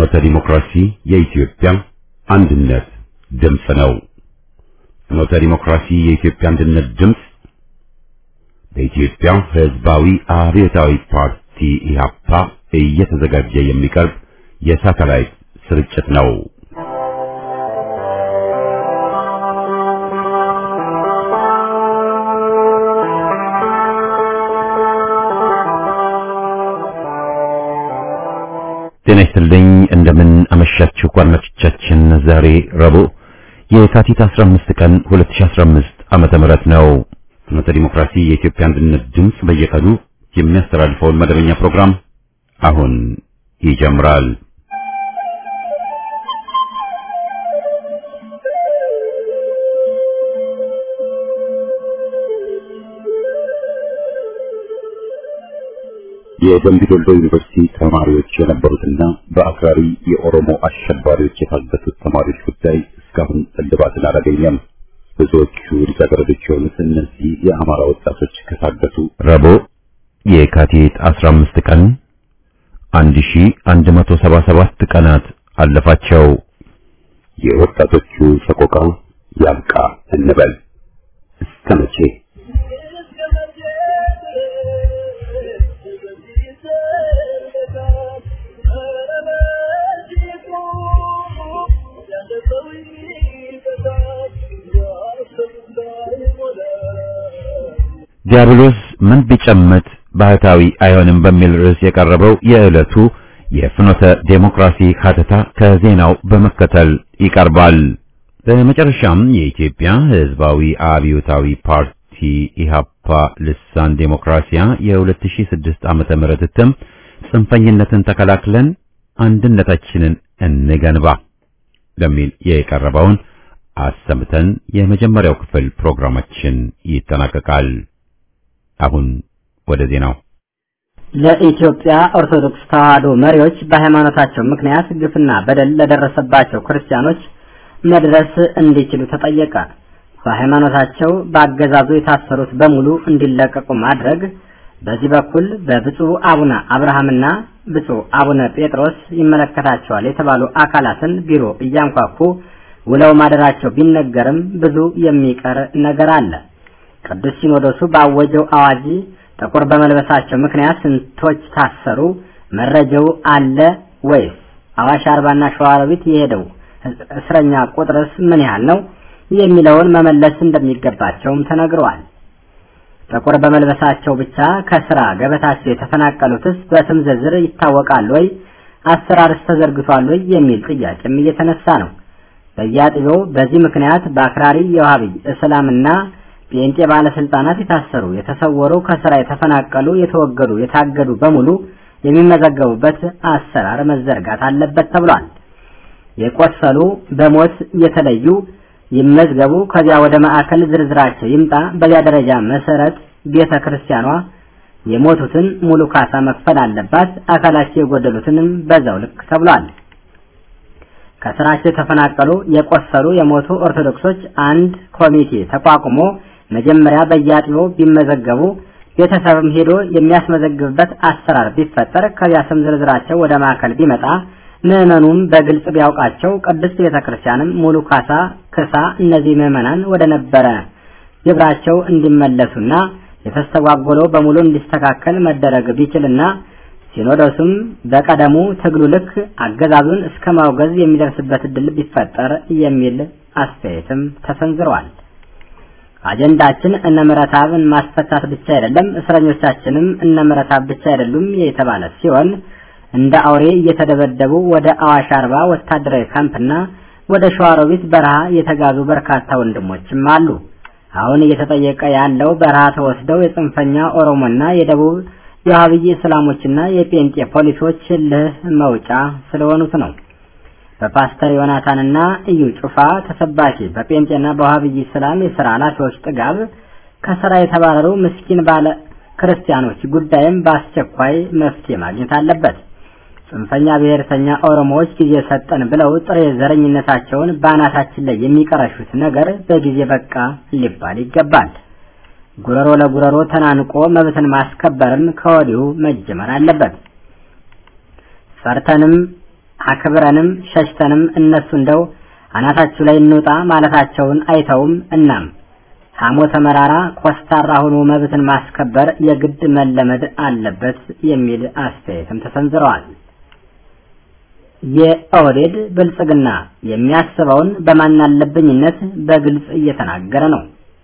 ፍኖተ ዲሞክራሲ የኢትዮጵያ አንድነት ድምፅ ነው። ፍኖተ ዲሞክራሲ የኢትዮጵያ አንድነት ድምፅ በኢትዮጵያ ሕዝባዊ አብዮታዊ ፓርቲ ኢህአፓ እየተዘጋጀ የሚቀርብ የሳተላይት ስርጭት ነው። ጤና ይስጥልኝ እንደምን አመሻችሁ አድማጮቻችን። ዛሬ ረቡዕ የካቲት 15 ቀን 2015 ዓመተ ምህረት ነው። ፍኖተ ዲሞክራሲ የኢትዮጵያ አንድነት ድምፅ በየቀኑ የሚያስተላልፈውን መደበኛ ፕሮግራም አሁን ይጀምራል። የደምቢ ዶሎ ዩኒቨርሲቲ ተማሪዎች የነበሩትና በአክራሪ የኦሮሞ አሸባሪዎች የታገቱት ተማሪዎች ጉዳይ እስካሁን እልባትን አላገኘም። ብዙዎቹ ልጃገረዶች የሆኑት እነዚህ የአማራ ወጣቶች ከታገቱ ረቡዕ የካቲት 15 ቀን 1177 ቀናት አለፋቸው። የወጣቶቹ ሰቆቃ ያብቃ እንበል እስከ መቼ? ዲያብሎስ ምን ቢጨምት ባህታዊ አይሆንም በሚል ርዕስ የቀረበው የዕለቱ የፍኖተ ዴሞክራሲ ሀተታ ከዜናው በመከተል ይቀርባል። በመጨረሻም የኢትዮጵያ ሕዝባዊ አብዮታዊ ፓርቲ ኢሃፓ ልሳን ዴሞክራሲያ የ2006 ዓመተ ምህረት እትም ጽንፈኝነትን ተከላክለን አንድነታችንን እንገንባ በሚል የቀረበውን አሰምተን የመጀመሪያው ክፍል ፕሮግራማችን ይጠናቀቃል። አሁን ወደ ዜናው። ለኢትዮጵያ ኦርቶዶክስ ተዋሕዶ መሪዎች በሃይማኖታቸው ምክንያት ግፍና በደል ለደረሰባቸው ክርስቲያኖች መድረስ እንዲችሉ ተጠየቀ። በሃይማኖታቸው በአገዛዙ የታሰሩት በሙሉ እንዲለቀቁ ማድረግ፣ በዚህ በኩል በብፁዕ አቡነ አብርሃምና ብፁዕ አቡነ ጴጥሮስ ይመለከታቸዋል የተባሉ አካላትን ቢሮ እያንኳኩ ውለው ማደራቸው ቢነገርም ብዙ የሚቀር ነገር አለ። ቅዱስ ሲኖዶሱ ባወጀው አዋጅ ጥቁር በመልበሳቸው ምክንያት ስንቶች ታሰሩ? መረጃው አለ ወይስ? አዋሽ አርባና ሸዋሮቢት የሄደው እስረኛ ቁጥርስ ምን ያህል ነው? የሚለውን መመለስ እንደሚገባቸውም ተነግረዋል። ጥቁር በመልበሳቸው ብቻ ከስራ ገበታቸው የተፈናቀሉትስ በስም ዝርዝር ይታወቃል ወይ? አሰራርስ ተዘርግቷል ወይ? የሚል ጥያቄም እየተነሳ ነው። በየአጥቢያው በዚህ ምክንያት በአክራሪ የዋሃቢ እስላምና ጴንጤ ባለስልጣናት የታሰሩ፣ የተሰወሩ፣ ከስራ የተፈናቀሉ፣ የተወገዱ፣ የታገዱ በሙሉ የሚመዘገቡበት አሰራር መዘርጋት አለበት ተብሏል። የቆሰሉ በሞት የተለዩ ይመዝገቡ፣ ከዚያ ወደ ማዕከል ዝርዝራቸው ይምጣ። በዚያ ደረጃ መሰረት ቤተ ክርስቲያኗ የሞቱትን ሙሉ ካሳ መክፈል አለባት፣ አካላቸው የጎደሉትንም በዛው ልክ ተብሏል። ከስራቸው የተፈናቀሉ የቆሰሉ የሞቱ ኦርቶዶክሶች አንድ ኮሚቴ ተቋቁሞ መጀመሪያ በየአጥቢያው ቢመዘገቡ ቤተሰብም ሄዶ የሚያስመዘግብበት አሰራር ቢፈጠር ከዚያ ስም ዝርዝራቸው ወደ ማዕከል ቢመጣ ምዕመኑም በግልጽ ቢያውቃቸው ቅድስት ቤተ ክርስቲያንም ሙሉ ካሳ ክሳ እነዚህ ምዕመናን ወደ ነበረ ግብራቸው እንዲመለሱና የተስተጓጎለው በሙሉ እንዲስተካከል መደረግ ቢችልና ሲኖዶሱም በቀደሙ ትግሉ ልክ አገዛዙን እስከ ማውገዝ የሚደርስበት እድል ቢፈጠር የሚል አስተያየትም ተሰንዝረዋል። አጀንዳችን እነ ምረታብን ማስፈታት ብቻ አይደለም፣ እስረኞቻችንም እነ ምረታብ ብቻ አይደሉም የተባለ ሲሆን እንደ አውሬ እየተደበደቡ ወደ አዋሽ አርባ ወታደራዊ ካምፕና ወደ ሸዋሮቢት በረሃ የተጋዙ በርካታ ወንድሞችም አሉ። አሁን እየተጠየቀ ያለው በረሃ ተወስደው የጽንፈኛ ኦሮሞና የደቡብ የዋሃብይ እስላሞችና የጴንጤ ፖሊሶች ልህ መውጫ ስለሆኑት ነው። በፓስተር ዮናታንና እዩ ጩፋ ተሰባኪ በጴንጤና በዋሃብይ እስላም የሥራ ኃላፊዎች ጥጋብ ከሥራ የተባረሩ ምስኪን ባለ ክርስቲያኖች ጉዳይም በአስቸኳይ መፍትሄ ማግኘት አለበት። ጽንፈኛ ብሔርተኛ ኦሮሞዎች ጊዜ ሰጠን ብለው ጥሬ ዘረኝነታቸውን በአናታችን ላይ የሚቀረሹት ነገር በጊዜ በቃ ሊባል ይገባል። ጉረሮ ለጉረሮ ተናንቆ መብትን ማስከበርም ከወዲሁ መጀመር አለበት። ፈርተንም አክብረንም ሸሽተንም እነሱ እንደው አናታችሁ ላይ እንውጣ ማለታቸውን አይተውም። እናም ሐሞተ መራራ ኮስታራ ሆኖ መብትን ማስከበር የግድ መለመድ አለበት የሚል አስተያየትም ተሰንዝረዋል። የኦህዴድ ብልጽግና የሚያስበውን በማናለብኝነት በግልጽ እየተናገረ ነው።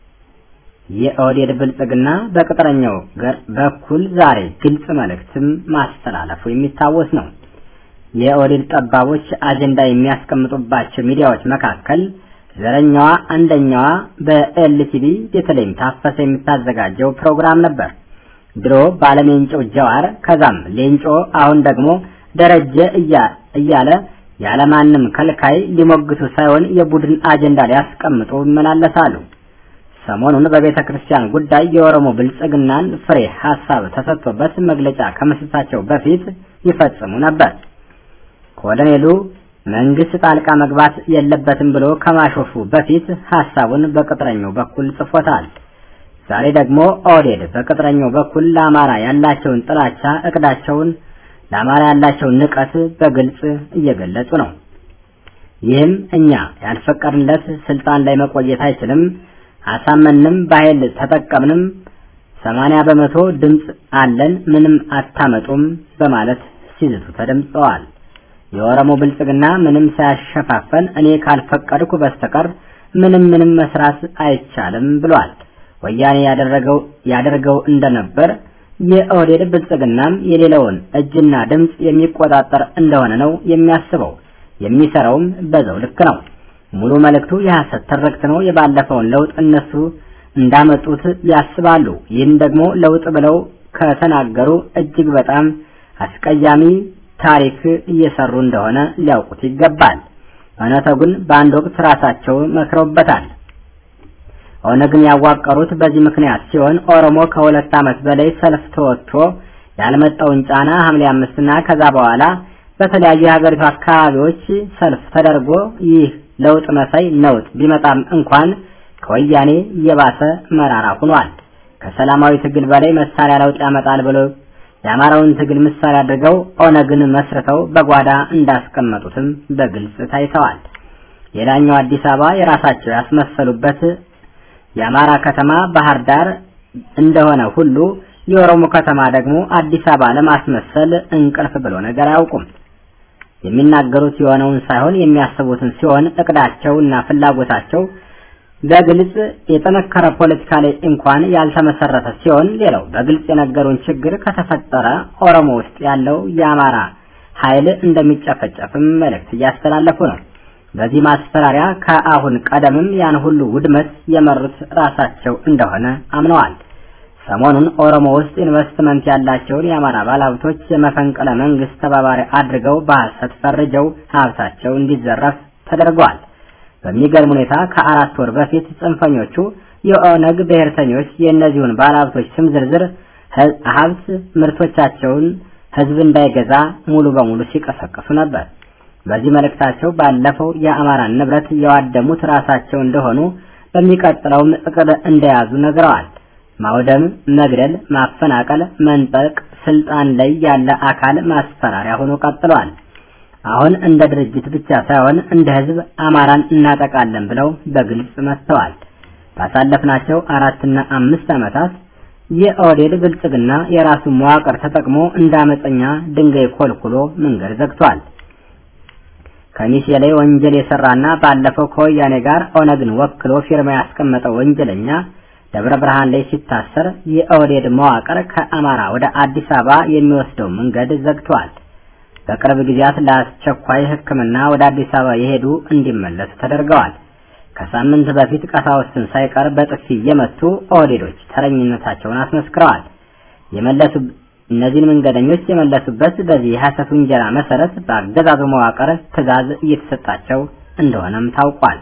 የኦህዴድ ብልጽግና በቅጥረኛው ገር በኩል ዛሬ ግልጽ መልእክትም ማስተላለፉ የሚታወስ ነው። የኦህዴድ ጠባቦች አጀንዳ የሚያስቀምጡባቸው ሚዲያዎች መካከል ዘረኛዋ አንደኛዋ በኤልቲቪ ቤተልሔም ታፈሰ የምታዘጋጀው ፕሮግራም ነበር። ድሮ ባለሜንጮ ጀዋር፣ ከዛም ሌንጮ፣ አሁን ደግሞ ደረጀ እያለ ያለማንም ከልካይ ሊሞግቱ ሳይሆን የቡድን አጀንዳ ሊያስቀምጡ ይመላለሳሉ። ሰሞኑን በቤተ ክርስቲያን ጉዳይ የኦሮሞ ብልጽግናን ፍሬ ሀሳብ ተሰጥቶበት መግለጫ ከመስጠታቸው በፊት ይፈጽሙ ነበር። ኮሎኔሉ መንግስት ጣልቃ መግባት የለበትም ብሎ ከማሾፉ በፊት ሀሳቡን በቅጥረኛው በኩል ጽፎታል። ዛሬ ደግሞ ኦህዴድ በቅጥረኛው በኩል ለአማራ ያላቸውን ጥላቻ እቅዳቸውን ለአማራ ያላቸውን ንቀት በግልጽ እየገለጹ ነው። ይህም እኛ ያልፈቀድንለት ስልጣን ላይ መቆየት አይችልም፣ አሳመንም፣ በኃይል ተጠቀምንም፣ ሰማንያ በመቶ ድምፅ አለን፣ ምንም አታመጡም በማለት ሲዝቱ ተደምጸዋል። የኦሮሞ ብልጽግና ምንም ሳያሸፋፈን እኔ ካልፈቀድኩ በስተቀር ምንም ምንም መስራት አይቻልም ብሏል። ወያኔ ያደረገው ያደርገው እንደነበር የኦህዴድ ብልጽግናም የሌለውን እጅና ድምፅ የሚቆጣጠር እንደሆነ ነው የሚያስበው። የሚሰራውም በዛው ልክ ነው። ሙሉ መልእክቱ የሐሰት ትርክት ነው። የባለፈውን ለውጥ እነሱ እንዳመጡት ያስባሉ። ይህን ደግሞ ለውጥ ብለው ከተናገሩ እጅግ በጣም አስቀያሚ ታሪክ እየሰሩ እንደሆነ ሊያውቁት ይገባል። እውነታው ግን በአንድ ወቅት ራሳቸው መክረውበታል። ኦነግን ያዋቀሩት በዚህ ምክንያት ሲሆን ኦሮሞ ከሁለት ዓመት በላይ ሰልፍ ተወጥቶ ያልመጣውን ጫና ሐምሌ አምስትና ከዛ በኋላ በተለያዩ የሀገሪቱ አካባቢዎች ሰልፍ ተደርጎ ይህ ለውጥ መሳይ ነውጥ ቢመጣም እንኳን ከወያኔ የባሰ መራራ ሆኗል። ከሰላማዊ ትግል በላይ መሳሪያ ለውጥ ያመጣል ብሎ የአማራውን ትግል ምሳሌ አድርገው ኦነግን መስርተው በጓዳ እንዳስቀመጡትም በግልጽ ታይተዋል። ሌላኛው አዲስ አበባ የራሳቸው ያስመሰሉበት የአማራ ከተማ ባህር ዳር እንደሆነ ሁሉ የኦሮሞ ከተማ ደግሞ አዲስ አበባ ለማስመሰል እንቅልፍ ብሎ ነገር አያውቁም። የሚናገሩት የሆነውን ሳይሆን የሚያስቡትን ሲሆን እቅዳቸው እና ፍላጎታቸው በግልጽ የጠነከረ ፖለቲካ ላይ እንኳን ያልተመሰረተ ሲሆን ሌላው በግልጽ የነገሩን ችግር ከተፈጠረ ኦሮሞ ውስጥ ያለው የአማራ ኃይል እንደሚጨፈጨፍም መልእክት እያስተላለፉ ነው። በዚህ ማስፈራሪያ ከአሁን ቀደምም ያን ሁሉ ውድመት የመሩት ራሳቸው እንደሆነ አምነዋል። ሰሞኑን ኦሮሞ ውስጥ ኢንቨስትመንት ያላቸውን የአማራ ባለሀብቶች የመፈንቅለ መንግስት ተባባሪ አድርገው በሐሰት ፈርጀው ሀብታቸው እንዲዘረፍ ተደርገዋል። በሚገርም ሁኔታ ከአራት ወር በፊት ጽንፈኞቹ የኦነግ ብሔርተኞች የእነዚሁን ባለሀብቶች ስም ዝርዝር ሀብት ምርቶቻቸውን ህዝብ እንዳይገዛ ሙሉ በሙሉ ሲቀሰቅሱ ነበር። በዚህ መልእክታቸው ባለፈው የአማራን ንብረት የዋደሙት ራሳቸው እንደሆኑ በሚቀጥለውም እቅድ እንደያዙ ነግረዋል። ማውደም፣ መግደል፣ ማፈናቀል፣ መንጠቅ ስልጣን ላይ ያለ አካል ማስፈራሪያ ሆኖ ቀጥሏል። አሁን እንደ ድርጅት ብቻ ሳይሆን እንደ ህዝብ አማራን እናጠቃለን ብለው በግልጽ መጥተዋል። ባሳለፍናቸው አራትና አምስት ዓመታት የኦህዴድ ብልጽግና የራሱ መዋቅር ተጠቅሞ እንደ አመፀኛ ድንጋይ ኮልኩሎ መንገድ ዘግቷል። ከሚሴ ላይ ወንጀል የሰራና ባለፈው ከወያኔ ጋር ኦነግን ወክሎ ፊርማ ያስቀመጠው ወንጀለኛ ደብረ ብርሃን ላይ ሲታሰር የኦህዴድ መዋቅር ከአማራ ወደ አዲስ አበባ የሚወስደው መንገድ ዘግቷል። በቅርብ ጊዜያት ለአስቸኳይ ሕክምና ወደ አዲስ አበባ የሄዱ እንዲመለሱ ተደርገዋል። ከሳምንት በፊት ቀሳውስትን ሳይቀር በጥፊ የመቱ ኦህዴዶች ተረኝነታቸውን አስመስክረዋል። የመለሱ እነዚህን መንገደኞች የመለሱበት በዚህ የሐሰት ውንጀላ መሰረት በአገዛዙ መዋቅር ትዕዛዝ እየተሰጣቸው እንደሆነም ታውቋል።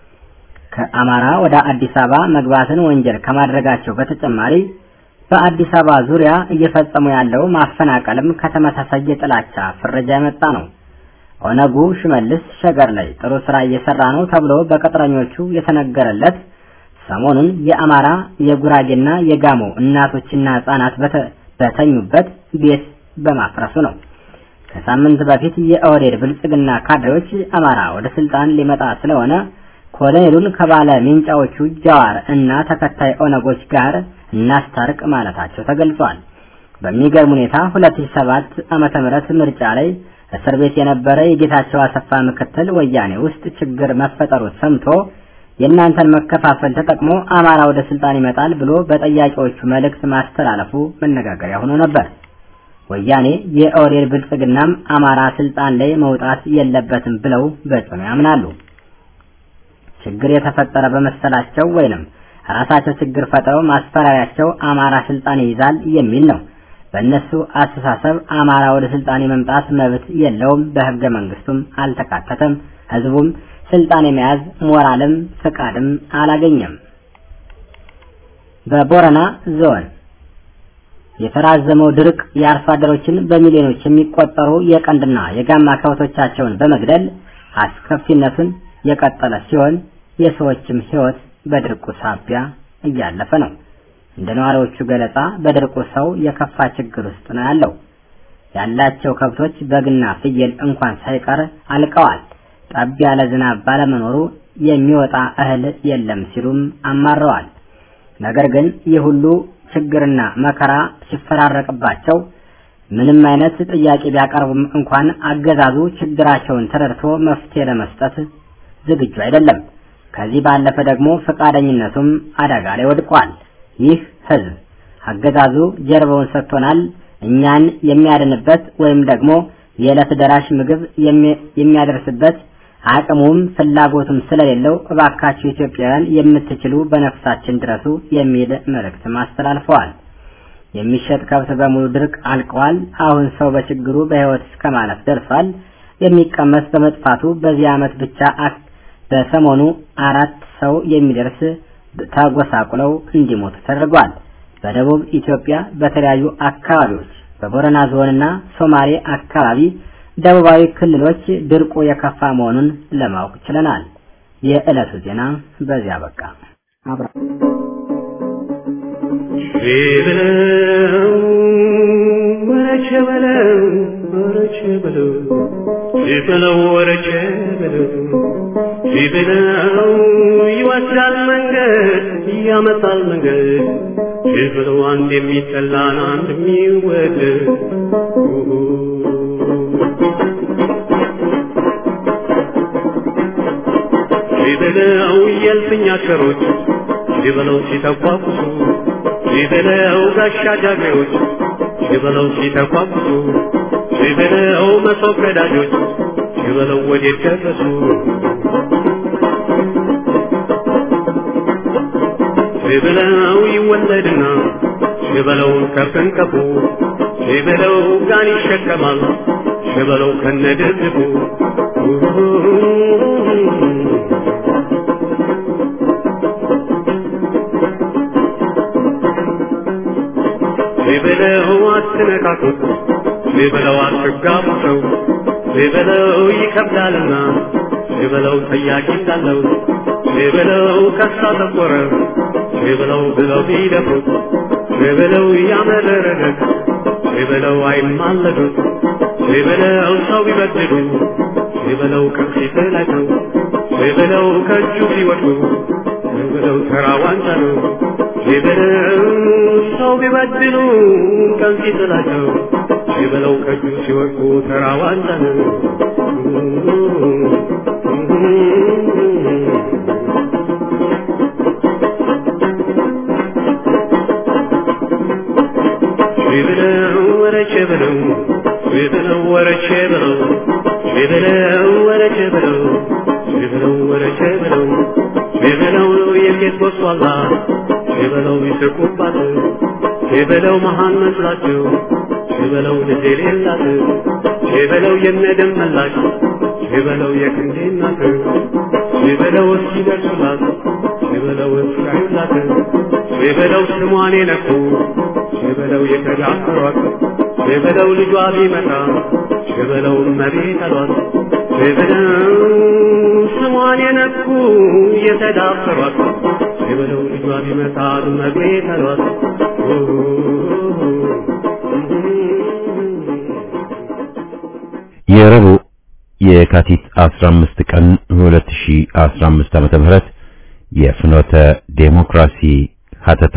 ከአማራ ወደ አዲስ አበባ መግባትን ወንጀል ከማድረጋቸው በተጨማሪ በአዲስ አበባ ዙሪያ እየፈጸሙ ያለው ማፈናቀልም ከተመሳሳይ የጥላቻ ፍረጃ የመጣ ነው። ኦነጉ ሽመልስ ሸገር ላይ ጥሩ ስራ እየሰራ ነው ተብሎ በቅጥረኞቹ የተነገረለት ሰሞኑን የአማራ የጉራጌና የጋሞ እናቶችና ህጻናት በተኙበት ቤት በማፍረሱ ነው። ከሳምንት በፊት የኦህዴድ ብልጽግና ካድሬዎች አማራ ወደ ስልጣን ሊመጣ ስለሆነ ኮሎኔሉን ከባለ ሚንጫዎቹ ጃዋር እና ተከታይ ኦነጎች ጋር እናስታርቅ ማለታቸው ተገልጿል። በሚገርም ሁኔታ 2007 ዓመተ ምህረት ምርጫ ላይ እስር ቤት የነበረ የጌታቸው አሰፋ ምክትል ወያኔ ውስጥ ችግር መፈጠሩ ሰምቶ የእናንተን መከፋፈል ተጠቅሞ አማራ ወደ ስልጣን ይመጣል ብሎ በጠያቂዎቹ መልእክት ማስተላለፉ መነጋገሪያ ሆኖ ነበር። ወያኔ የኦህዴድ ብልጽግናም አማራ ስልጣን ላይ መውጣት የለበትም ብለው በጽኑ ያምናሉ። ችግር የተፈጠረ በመሰላቸው ወይንም ራሳቸው ችግር ፈጥረው ማስፈራሪያቸው አማራ ስልጣን ይይዛል የሚል ነው። በእነሱ አስተሳሰብ አማራ ወደ ስልጣን የመምጣት መብት የለውም፣ በህገ መንግስቱም አልተካተተም። ህዝቡም ስልጣን የመያዝ ሞራልም ፍቃድም አላገኘም። በቦረና ዞን የተራዘመው ድርቅ የአርሶ አደሮችን በሚሊዮኖች የሚቆጠሩ የቀንድና የጋማ ከብቶቻቸውን በመግደል አስከፊነቱን የቀጠለ ሲሆን የሰዎችም ህይወት በድርቁ ሳቢያ እያለፈ ነው። እንደ ነዋሪዎቹ ገለጻ በድርቁ ሰው የከፋ ችግር ውስጥ ነው ያለው። ያላቸው ከብቶች በግና ፍየል እንኳን ሳይቀር አልቀዋል። ጠብ ያለ ዝናብ ባለመኖሩ የሚወጣ እህል የለም ሲሉም አማረዋል። ነገር ግን ይህ ሁሉ ችግርና መከራ ሲፈራረቅባቸው ምንም አይነት ጥያቄ ቢያቀርቡም እንኳን አገዛዙ ችግራቸውን ተረድቶ መፍትሄ ለመስጠት ዝግጁ አይደለም። ከዚህ ባለፈ ደግሞ ፈቃደኝነቱም አደጋ ላይ ወድቋል። ይህ ህዝብ አገዛዙ ጀርባውን ሰጥቶናል፣ እኛን የሚያድንበት ወይም ደግሞ የዕለት ደራሽ ምግብ የሚያደርስበት አቅሙም ፍላጎቱም ስለሌለው እባካችሁ ኢትዮጵያውያን የምትችሉ በነፍሳችን ድረሱ የሚል መልእክትም አስተላልፈዋል። የሚሸጥ ከብት በሙሉ ድርቅ አልቀዋል። አሁን ሰው በችግሩ በህይወት እስከ ማለፍ ደርሷል። የሚቀመስ በመጥፋቱ በዚህ ዓመት ብቻ በሰሞኑ አራት ሰው የሚደርስ ተጎሳቁለው እንዲሞቱ ተደርጓል። በደቡብ ኢትዮጵያ በተለያዩ አካባቢዎች በቦረና ዞንና ሶማሌ አካባቢ ደቡባዊ ክልሎች ድርቁ የከፋ መሆኑን ለማወቅ ችለናል። የዕለቱ ዜና በዚያ በቃ። አብራ ወረቸ በለው ወረቸ በለው ሲበለው ወረቸ በለው ሲበለው ይወስዳል መንገድ ያመጣል መንገድ ሲበለው አንድ የሚጠላን አንድ የሚወደድ ሲበለው የልፍኛ ሸሮች ሲበለው ሲተቋቁሱ ሲበለው ጋሻ ጃግሬዎች ሲበለው ሲተቋቁሱ ሲበለው መሶብ ቀዳጆች ሲበለው ወዴት ደረሱ ሲበለው ይወለድና ሲበለው ከፍንቀፉ ሲበለው ጋን ይሸከማል ሲበለው ከነድርድፉ ሲበለው አትነካኩት ሲበለው አትጋቡ ሰው ሲበለው ይከብዳልና ሲበለው ጠያቂ እንዳለው ሲበለው ከሳ ተቆረ ሲበለው ብለው ቢደፍሩት ሲበለው ያመረረለት ሲበለው አይማለዱት ሲበለው ሰው ቢበድሉ ሲበለው ከፊት ላይ ነው ሲበለው ከእጁ ቢወድቁ ሲበለው ተራ ዋንጫ ነው ሲበለው ሰው ቢበድሉ ከፊት ላይ ነው ሲበለው ከእጁ ሲወድቁ ተራ ዋንጫ ነው ሲበለው ወረቼ በለው ሲበለው ወረቼ በለው ሲበለው ወረቼ በለው ሲበለው ወረቼ በለው ሲበለው የሴት ጎስቋላ ሲበለው ይስቁባት ሲበለው መሃን መስላቸው ሲበለው ልጅ የሌላት ሲበለው የነደም መላሽ ሲበለው የክንዴ እናት ሲበለው እስኪደርሱላት ሲበለው እስካዩላት ሲበለው ስሟን የነኩ ሲበለው የተዳፈሯት ሲበለው ልጇ ቢመጣ ሲበለው መቤት አሏት ሲበለው ስሟን የነኩ የተዳፈሯት ሲበለው ልጇ ቢመጣ መቤት አሏት የረቡዕ የካቲት 15 ቀን 2015 ዓመተ ምህረት የፍኖተ ዴሞክራሲ ሀተታ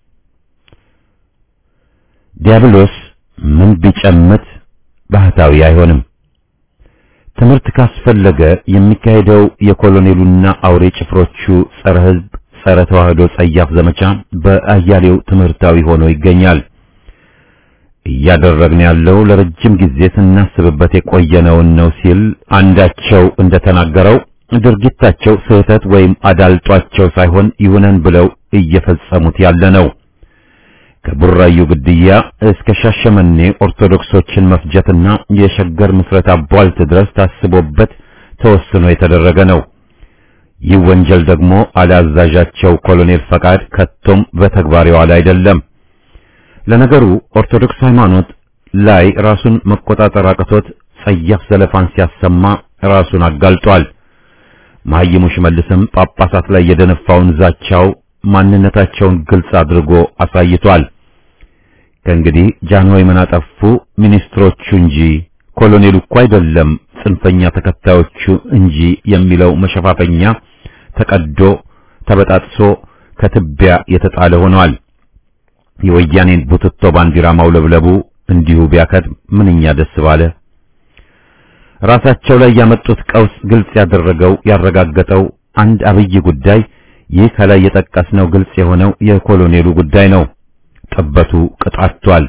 ዲያብሎስ ምን ቢጨምት ባህታዊ አይሆንም። ትምህርት ካስፈለገ የሚካሄደው የኮሎኔሉና አውሬ ጭፍሮቹ ጸረ ሕዝብ፣ ጸረ ተዋህዶ ጸያፍ ዘመቻ በአያሌው ትምህርታዊ ሆኖ ይገኛል። እያደረግን ያለው ለረጅም ጊዜ ስናስብበት የቆየነውን ነው ሲል አንዳቸው እንደተናገረው ድርጊታቸው ስህተት ወይም አዳልጧቸው ሳይሆን ይሁነን ብለው እየፈጸሙት ያለ ነው። ከቡራዩ ግድያ እስከ ሻሸመኔ ኦርቶዶክሶችን መፍጀትና የሸገር ምስረታ ቧልት ድረስ ታስቦበት ተወስኖ የተደረገ ነው። ይህ ወንጀል ደግሞ አላዛዣቸው ኮሎኔል ፈቃድ ከቶም በተግባር የዋለ አይደለም። ለነገሩ ኦርቶዶክስ ሃይማኖት ላይ ራሱን መቆጣጠር አቅቶት ጸያፍ ዘለፋን ሲያሰማ ራሱን አጋልጧል። መሐይሙ ሽመልስም ጳጳሳት ላይ የደነፋውን ዛቻው ማንነታቸውን ግልጽ አድርጎ አሳይቷል። ከእንግዲህ ጃንሆይ ምን አጠፉ ሚኒስትሮቹ እንጂ ኮሎኔሉ እኮ አይደለም ጽንፈኛ ተከታዮቹ እንጂ የሚለው መሸፋፈኛ ተቀዶ ተበጣጥሶ ከትቢያ የተጣለ ሆኗል። የወያኔን ቡትቶ ባንዲራ ማውለብለቡ እንዲሁ ቢያከት ምንኛ ደስ ባለ። ራሳቸው ላይ ያመጡት ቀውስ ግልጽ ያደረገው ያረጋገጠው አንድ አብይ ጉዳይ ይህ ከላይ የጠቀስነው ግልጽ የሆነው የኮሎኔሉ ጉዳይ ነው። ጥበቱ ቅጣቷል።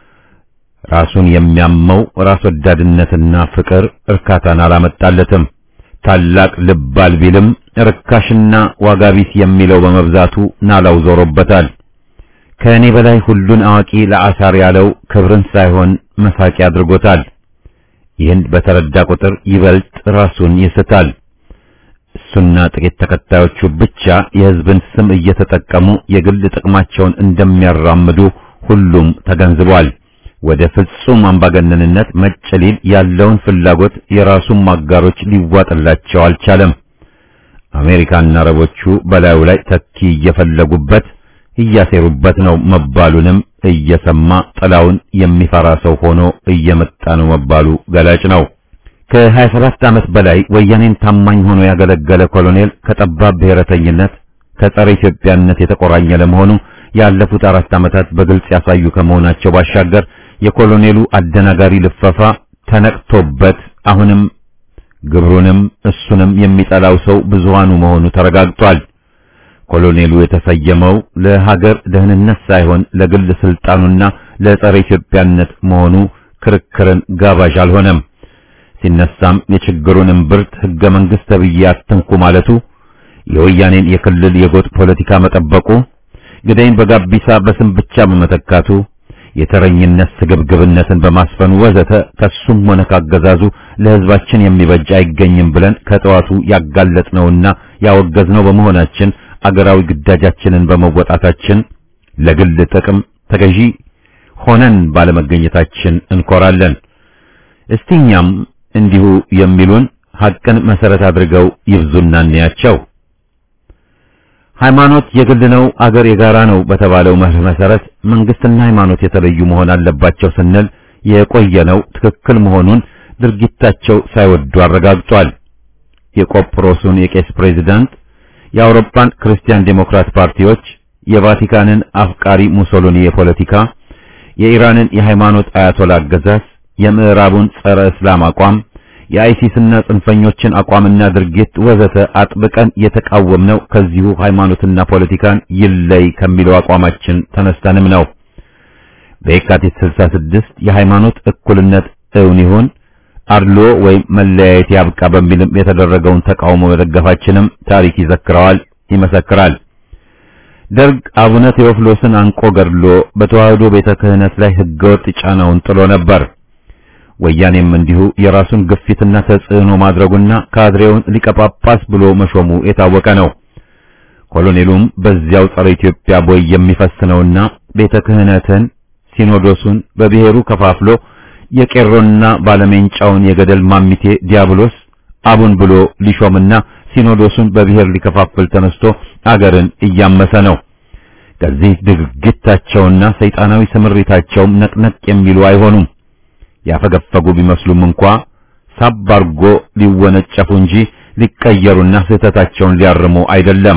ራሱን የሚያመው ራስ ወዳድነትና ፍቅር እርካታን አላመጣለትም። ታላቅ ልባል ቢልም ርካሽና ዋጋ ቢስ የሚለው በመብዛቱ ናላው ዞሮበታል። ከእኔ በላይ ሁሉን አዋቂ ለአሳር ያለው ክብርን ሳይሆን መሳቂ አድርጎታል። ይህን በተረዳ ቁጥር ይበልጥ ራሱን ይስታል። እሱና ጥቂት ተከታዮቹ ብቻ የሕዝብን ስም እየተጠቀሙ የግል ጥቅማቸውን እንደሚያራምዱ ሁሉም ተገንዝቧል። ወደ ፍጹም አምባገነንነት መጨሊል ያለውን ፍላጎት የራሱን ማጋሮች ሊዋጥላቸው አልቻለም። አሜሪካና አረቦቹ በላዩ ላይ ተኪ እየፈለጉበት እያሴሩበት ነው መባሉንም እየሰማ ጥላውን የሚፈራ ሰው ሆኖ እየመጣ ነው መባሉ ገላጭ ነው። ከ27 ዓመት በላይ ወያኔን ታማኝ ሆኖ ያገለገለ ኮሎኔል ከጠባብ ብሔረተኝነት ከጸረ ኢትዮጵያነት የተቆራኘ ለመሆኑ ያለፉት አራት ዓመታት በግልጽ ያሳዩ ከመሆናቸው ባሻገር የኮሎኔሉ አደናጋሪ ልፈፋ ተነቅቶበት አሁንም ግብሩንም እሱንም የሚጠላው ሰው ብዙሃኑ መሆኑ ተረጋግጧል። ኮሎኔሉ የተሰየመው ለሀገር ደህንነት ሳይሆን ለግል ስልጣኑና ለጸረ ኢትዮጵያነት መሆኑ ክርክርን ጋባዥ አልሆነም። ሲነሳም የችግሩን እምብርት ሕገ መንግሥት ተብዬ አትንኩ ማለቱ፣ የወያኔን የክልል የጎጥ ፖለቲካ መጠበቁ፣ ግዳይን በጋቢሳ በስም ብቻ በመተካቱ፣ የተረኝነት ስግብግብነትን በማስፈኑ ወዘተ ከሱም ሆነ ካገዛዙ ለሕዝባችን የሚበጅ አይገኝም ብለን ከጠዋቱ ያጋለጥነውና ያወገዝነው በመሆናችን አገራዊ ግዳጃችንን በመወጣታችን ለግል ጥቅም ተገዢ ሆነን ባለመገኘታችን እንኮራለን። እስቲ እኛም እንዲሁ የሚሉን ሐቅን መሰረት አድርገው ይብዙና እንያቸው። ሃይማኖት የግል ነው፣ አገር የጋራ ነው በተባለው መርህ መሰረት መንግስትና ሃይማኖት የተለዩ መሆን አለባቸው ስንል የቆየነው ትክክል መሆኑን ድርጊታቸው ሳይወዱ አረጋግጧል። የቆጵሮሱን የቄስ ፕሬዝዳንት የአውሮፓን ክርስቲያን ዴሞክራት ፓርቲዎች፣ የቫቲካንን አፍቃሪ ሙሶሎኒ የፖለቲካ፣ የኢራንን የሃይማኖት አያቶላ አገዛዝ፣ የምዕራቡን ጸረ እስላም አቋም፣ የአይሲስና ጽንፈኞችን አቋምና ድርጊት ወዘተ አጥብቀን የተቃወምነው ከዚሁ ሃይማኖትና ፖለቲካን ይለይ ከሚለው አቋማችን ተነስተንም ነው። በየካቲት 66 የሃይማኖት እኩልነት እውን ይሁን አድሎ ወይም መለያየት ያብቃ በሚልም የተደረገውን ተቃውሞ መደገፋችንም ታሪክ ይዘክረዋል፣ ይመሰክራል። ደርግ አቡነ ቴዎፍሎስን አንቆ ገድሎ በተዋህዶ ቤተ ክህነት ላይ ህገወጥ ጫናውን ጥሎ ነበር። ወያኔም እንዲሁ የራሱን ግፊትና ተጽዕኖ ማድረጉና ካድሬውን ሊቀ ጳጳስ ብሎ መሾሙ የታወቀ ነው። ኮሎኔሉም በዚያው ጸረ ኢትዮጵያ ቦይ የሚፈስነውና ቤተ ክህነትን ሲኖዶሱን በብሔሩ ከፋፍሎ የቄሮና ባለሜንጫውን የገደል ማሚቴ ዲያብሎስ አቡን ብሎ ሊሾምና ሲኖዶሱን በብሔር ሊከፋፍል ተነስቶ አገርን እያመሰ ነው። ከዚህ ድርጊታቸውና ሰይጣናዊ ስምሪታቸውም ነቅነቅ የሚሉ አይሆኑም። ያፈገፈጉ ቢመስሉም እንኳ ሳብ አርጎ ሊወነጨፉ እንጂ ሊቀየሩና ስህተታቸውን ሊያርሙ አይደለም።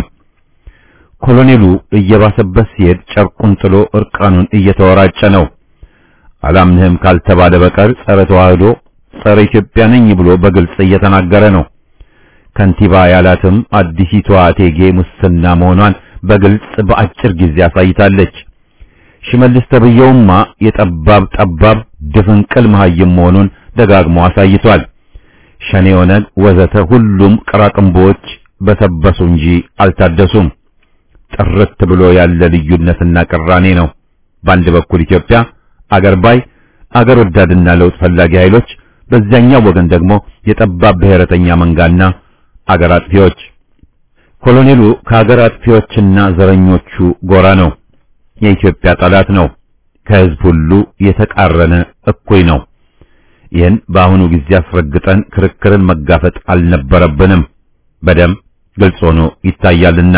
ኮሎኔሉ እየባሰበት ሲሄድ ጨርቁን ጥሎ እርቃኑን እየተወራጨ ነው። አላምንህም ካልተባለ በቀር ጸረ ተዋህዶ፣ ጸረ ኢትዮጵያ ነኝ ብሎ በግልጽ እየተናገረ ነው። ከንቲባ ያላትም አዲሲቷ እቴጌ ሙስና መሆኗን በግልጽ በአጭር ጊዜ አሳይታለች። ሽመልስ ተብየውማ የጠባብ ጠባብ ድፍንቅል መሃይም መሆኑን ደጋግሞ አሳይቷል። ሸኔ፣ ኦነግ ወዘተ ሁሉም ቅራቅንቦዎች በሰበሱ እንጂ አልታደሱም። ጥርት ብሎ ያለ ልዩነትና ቅራኔ ነው። በአንድ በኩል ኢትዮጵያ አገር ባይ አገር ወዳድና ለውጥ ፈላጊ ኃይሎች፣ በዚያኛው ወገን ደግሞ የጠባብ ብሔረተኛ መንጋና አገር አጥፊዎች። ኮሎኔሉ ከአገር አጥፊዎችና ዘረኞቹ ጎራ ነው። የኢትዮጵያ ጠላት ነው። ከህዝብ ሁሉ የተቃረነ እኩይ ነው። ይህን በአሁኑ ጊዜ አስረግጠን ክርክርን መጋፈጥ አልነበረብንም። በደም ግልጽ ሆኖ ይታያልና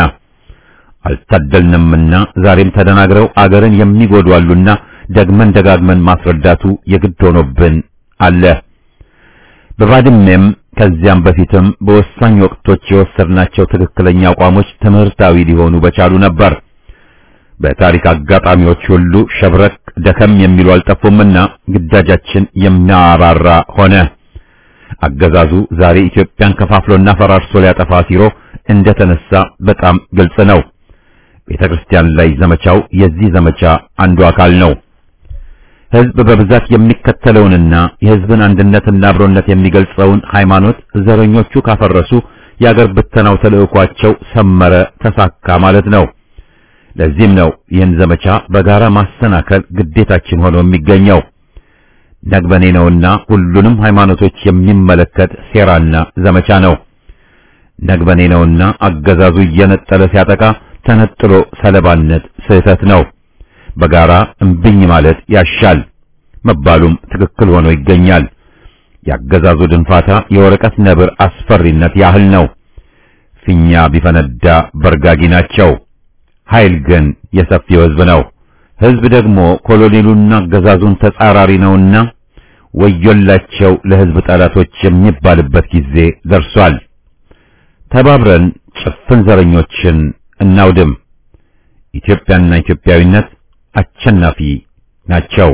አልታደልንምና ዛሬም ተደናግረው አገርን የሚጎዱ አሉና ደግመን ደጋግመን ማስረዳቱ የግድ ሆኖብን አለ። በባድሜም ከዚያም በፊትም በወሳኝ ወቅቶች የወሰድናቸው ትክክለኛ አቋሞች ትምህርታዊ ሊሆኑ በቻሉ ነበር። በታሪክ አጋጣሚዎች ሁሉ ሸብረክ ደከም የሚሉ አልጠፉምና ግዳጃችን የሚያባራ ሆነ። አገዛዙ ዛሬ ኢትዮጵያን ከፋፍሎና ፈራርሶ ሊያጠፋ ሲሮ እንደተነሳ በጣም ግልጽ ነው። ቤተ ክርስቲያን ላይ ዘመቻው የዚህ ዘመቻ አንዱ አካል ነው። ሕዝብ በብዛት የሚከተለውንና የሕዝብን አንድነትና አብሮነት የሚገልጸውን ሃይማኖት ዘረኞቹ ካፈረሱ የአገር ብተናው ተልዕኳቸው ሰመረ፣ ተሳካ ማለት ነው። ለዚህም ነው ይህን ዘመቻ በጋራ ማሰናከል ግዴታችን ሆኖ የሚገኘው። ነግበኔ ነውና ሁሉንም ሃይማኖቶች የሚመለከት ሴራና ዘመቻ ነው። ነግበኔ ነውና አገዛዙ እየነጠለ ሲያጠቃ ተነጥሎ ሰለባነት ስህተት ነው። በጋራ እምብኝ ማለት ያሻል መባሉም ትክክል ሆኖ ይገኛል። ያገዛዙ ድንፋታ የወረቀት ነብር አስፈሪነት ያህል ነው። ፊኛ ቢፈነዳ በርጋጊ ናቸው። ኃይል ግን የሰፊው ሕዝብ ነው። ሕዝብ ደግሞ ኮሎኔሉና አገዛዙን ተጻራሪ ነውና ወዮላቸው ለሕዝብ ጠላቶች የሚባልበት ጊዜ ደርሷል። ተባብረን ጭፍን ዘረኞችን እናውድም። ኢትዮጵያና ኢትዮጵያዊነት አሸናፊ ናቸው።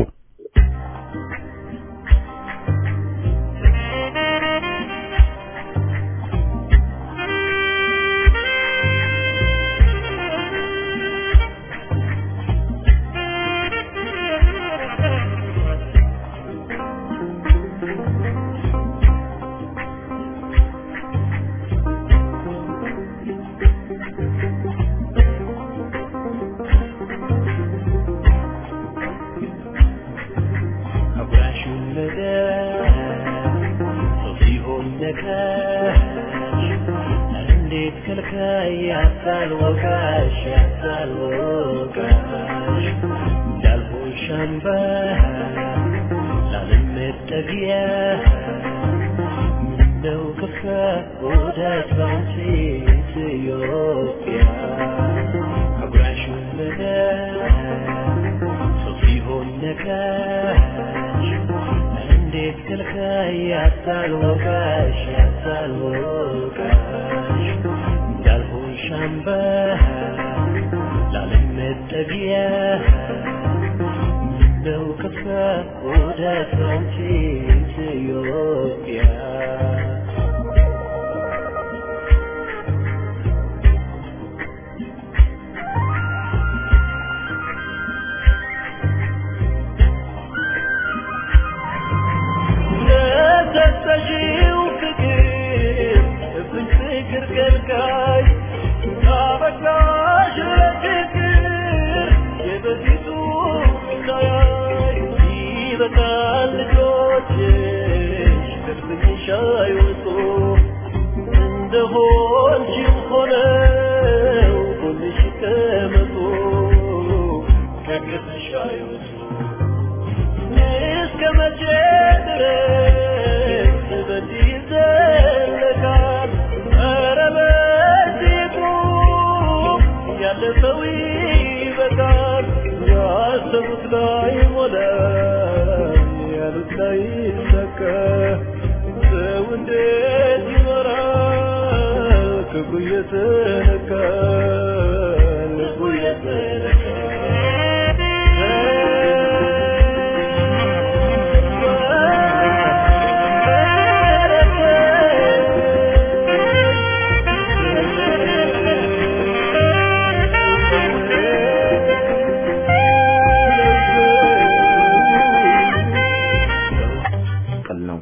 ያሉት ላይ ሰከ ልቡ እየተነካ ልቡ እየተነካ ቅል ነው።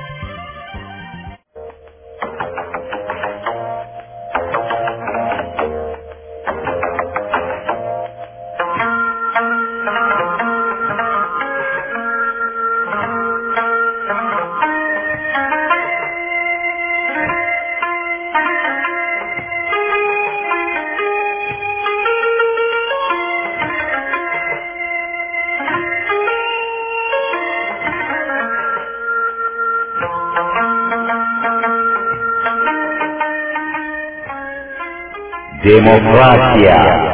ዴሞክራሲያ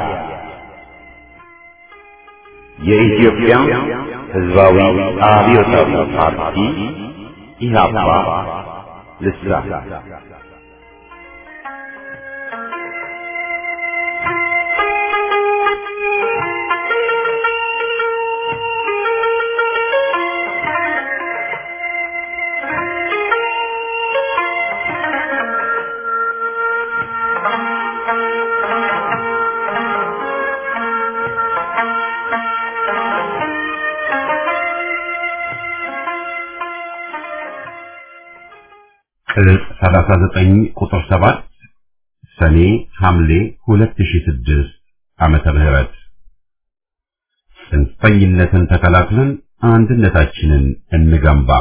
የኢትዮጵያ ሕዝባዊ አብዮታዊ ፓርቲ ኢህአፓ ልሳን ቅጽ 39 ቁጥር 7 ሰኔ ሐምሌ 2006 ዓመተ ምህረት ጽንፈኝነትን ተከላክለን አንድነታችንን እንገንባ።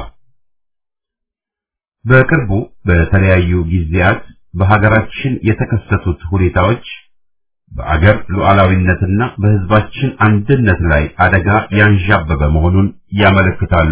በቅርቡ በተለያዩ ጊዜያት በሀገራችን የተከሰቱት ሁኔታዎች በአገር ሉዓላዊነትና በሕዝባችን አንድነት ላይ አደጋ ያንዣበበ መሆኑን ያመለክታሉ።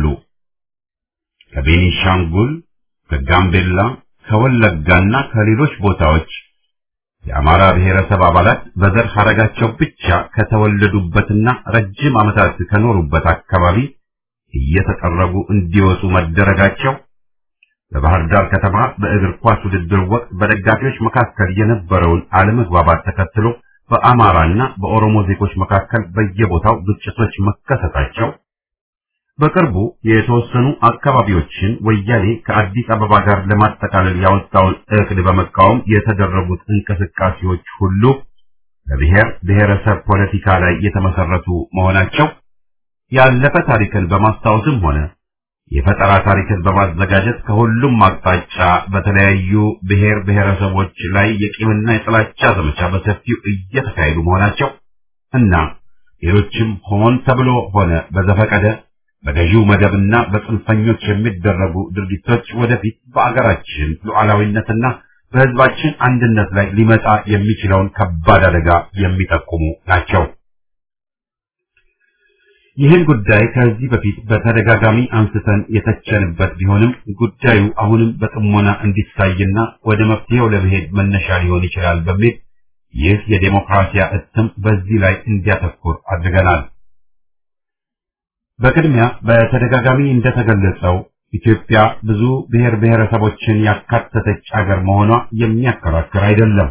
ከቤኒሻንጉል ከጋምቤላ ከወለጋና ከሌሎች ቦታዎች የአማራ ብሔረሰብ አባላት በዘር ሐረጋቸው ብቻ ከተወለዱበትና ረጅም ዓመታት ከኖሩበት አካባቢ እየተጠረጉ እንዲወጡ መደረጋቸው በባህር ዳር ከተማ በእግር ኳስ ውድድር ወቅት በደጋፊዎች መካከል የነበረውን አለመግባባት ተከትሎ በአማራና በኦሮሞ ዜጎች መካከል በየቦታው ግጭቶች መከሰታቸው በቅርቡ የተወሰኑ አካባቢዎችን ወያኔ ከአዲስ አበባ ጋር ለማጠቃለል ያወጣውን እቅድ በመቃወም የተደረጉት እንቅስቃሴዎች ሁሉ በብሔር ብሔረሰብ ፖለቲካ ላይ የተመሰረቱ መሆናቸው ያለፈ ታሪክን በማስታወስም ሆነ የፈጠራ ታሪክን በማዘጋጀት ከሁሉም አቅጣጫ በተለያዩ ብሔር ብሔረሰቦች ላይ የቂምና የጥላቻ ዘመቻ በሰፊው እየተካሄዱ መሆናቸው እና ሌሎችም ሆን ተብሎ ሆነ በዘፈቀደ በገዢው መደብና በጽንፈኞች የሚደረጉ ድርጊቶች ወደፊት በአገራችን ሉዓላዊነትና በሕዝባችን አንድነት ላይ ሊመጣ የሚችለውን ከባድ አደጋ የሚጠቁሙ ናቸው። ይህን ጉዳይ ከዚህ በፊት በተደጋጋሚ አንስተን የተቸንበት ቢሆንም ጉዳዩ አሁንም በጥሞና እንዲታይና ወደ መፍትሄው ለመሄድ መነሻ ሊሆን ይችላል በሚል ይህ የዴሞክራሲያ እትም በዚህ ላይ እንዲያተኩር አድርገናል። በቅድሚያ በተደጋጋሚ እንደተገለጸው ኢትዮጵያ ብዙ ብሔር ብሔረሰቦችን ያካተተች አገር መሆኗ የሚያከራክር አይደለም።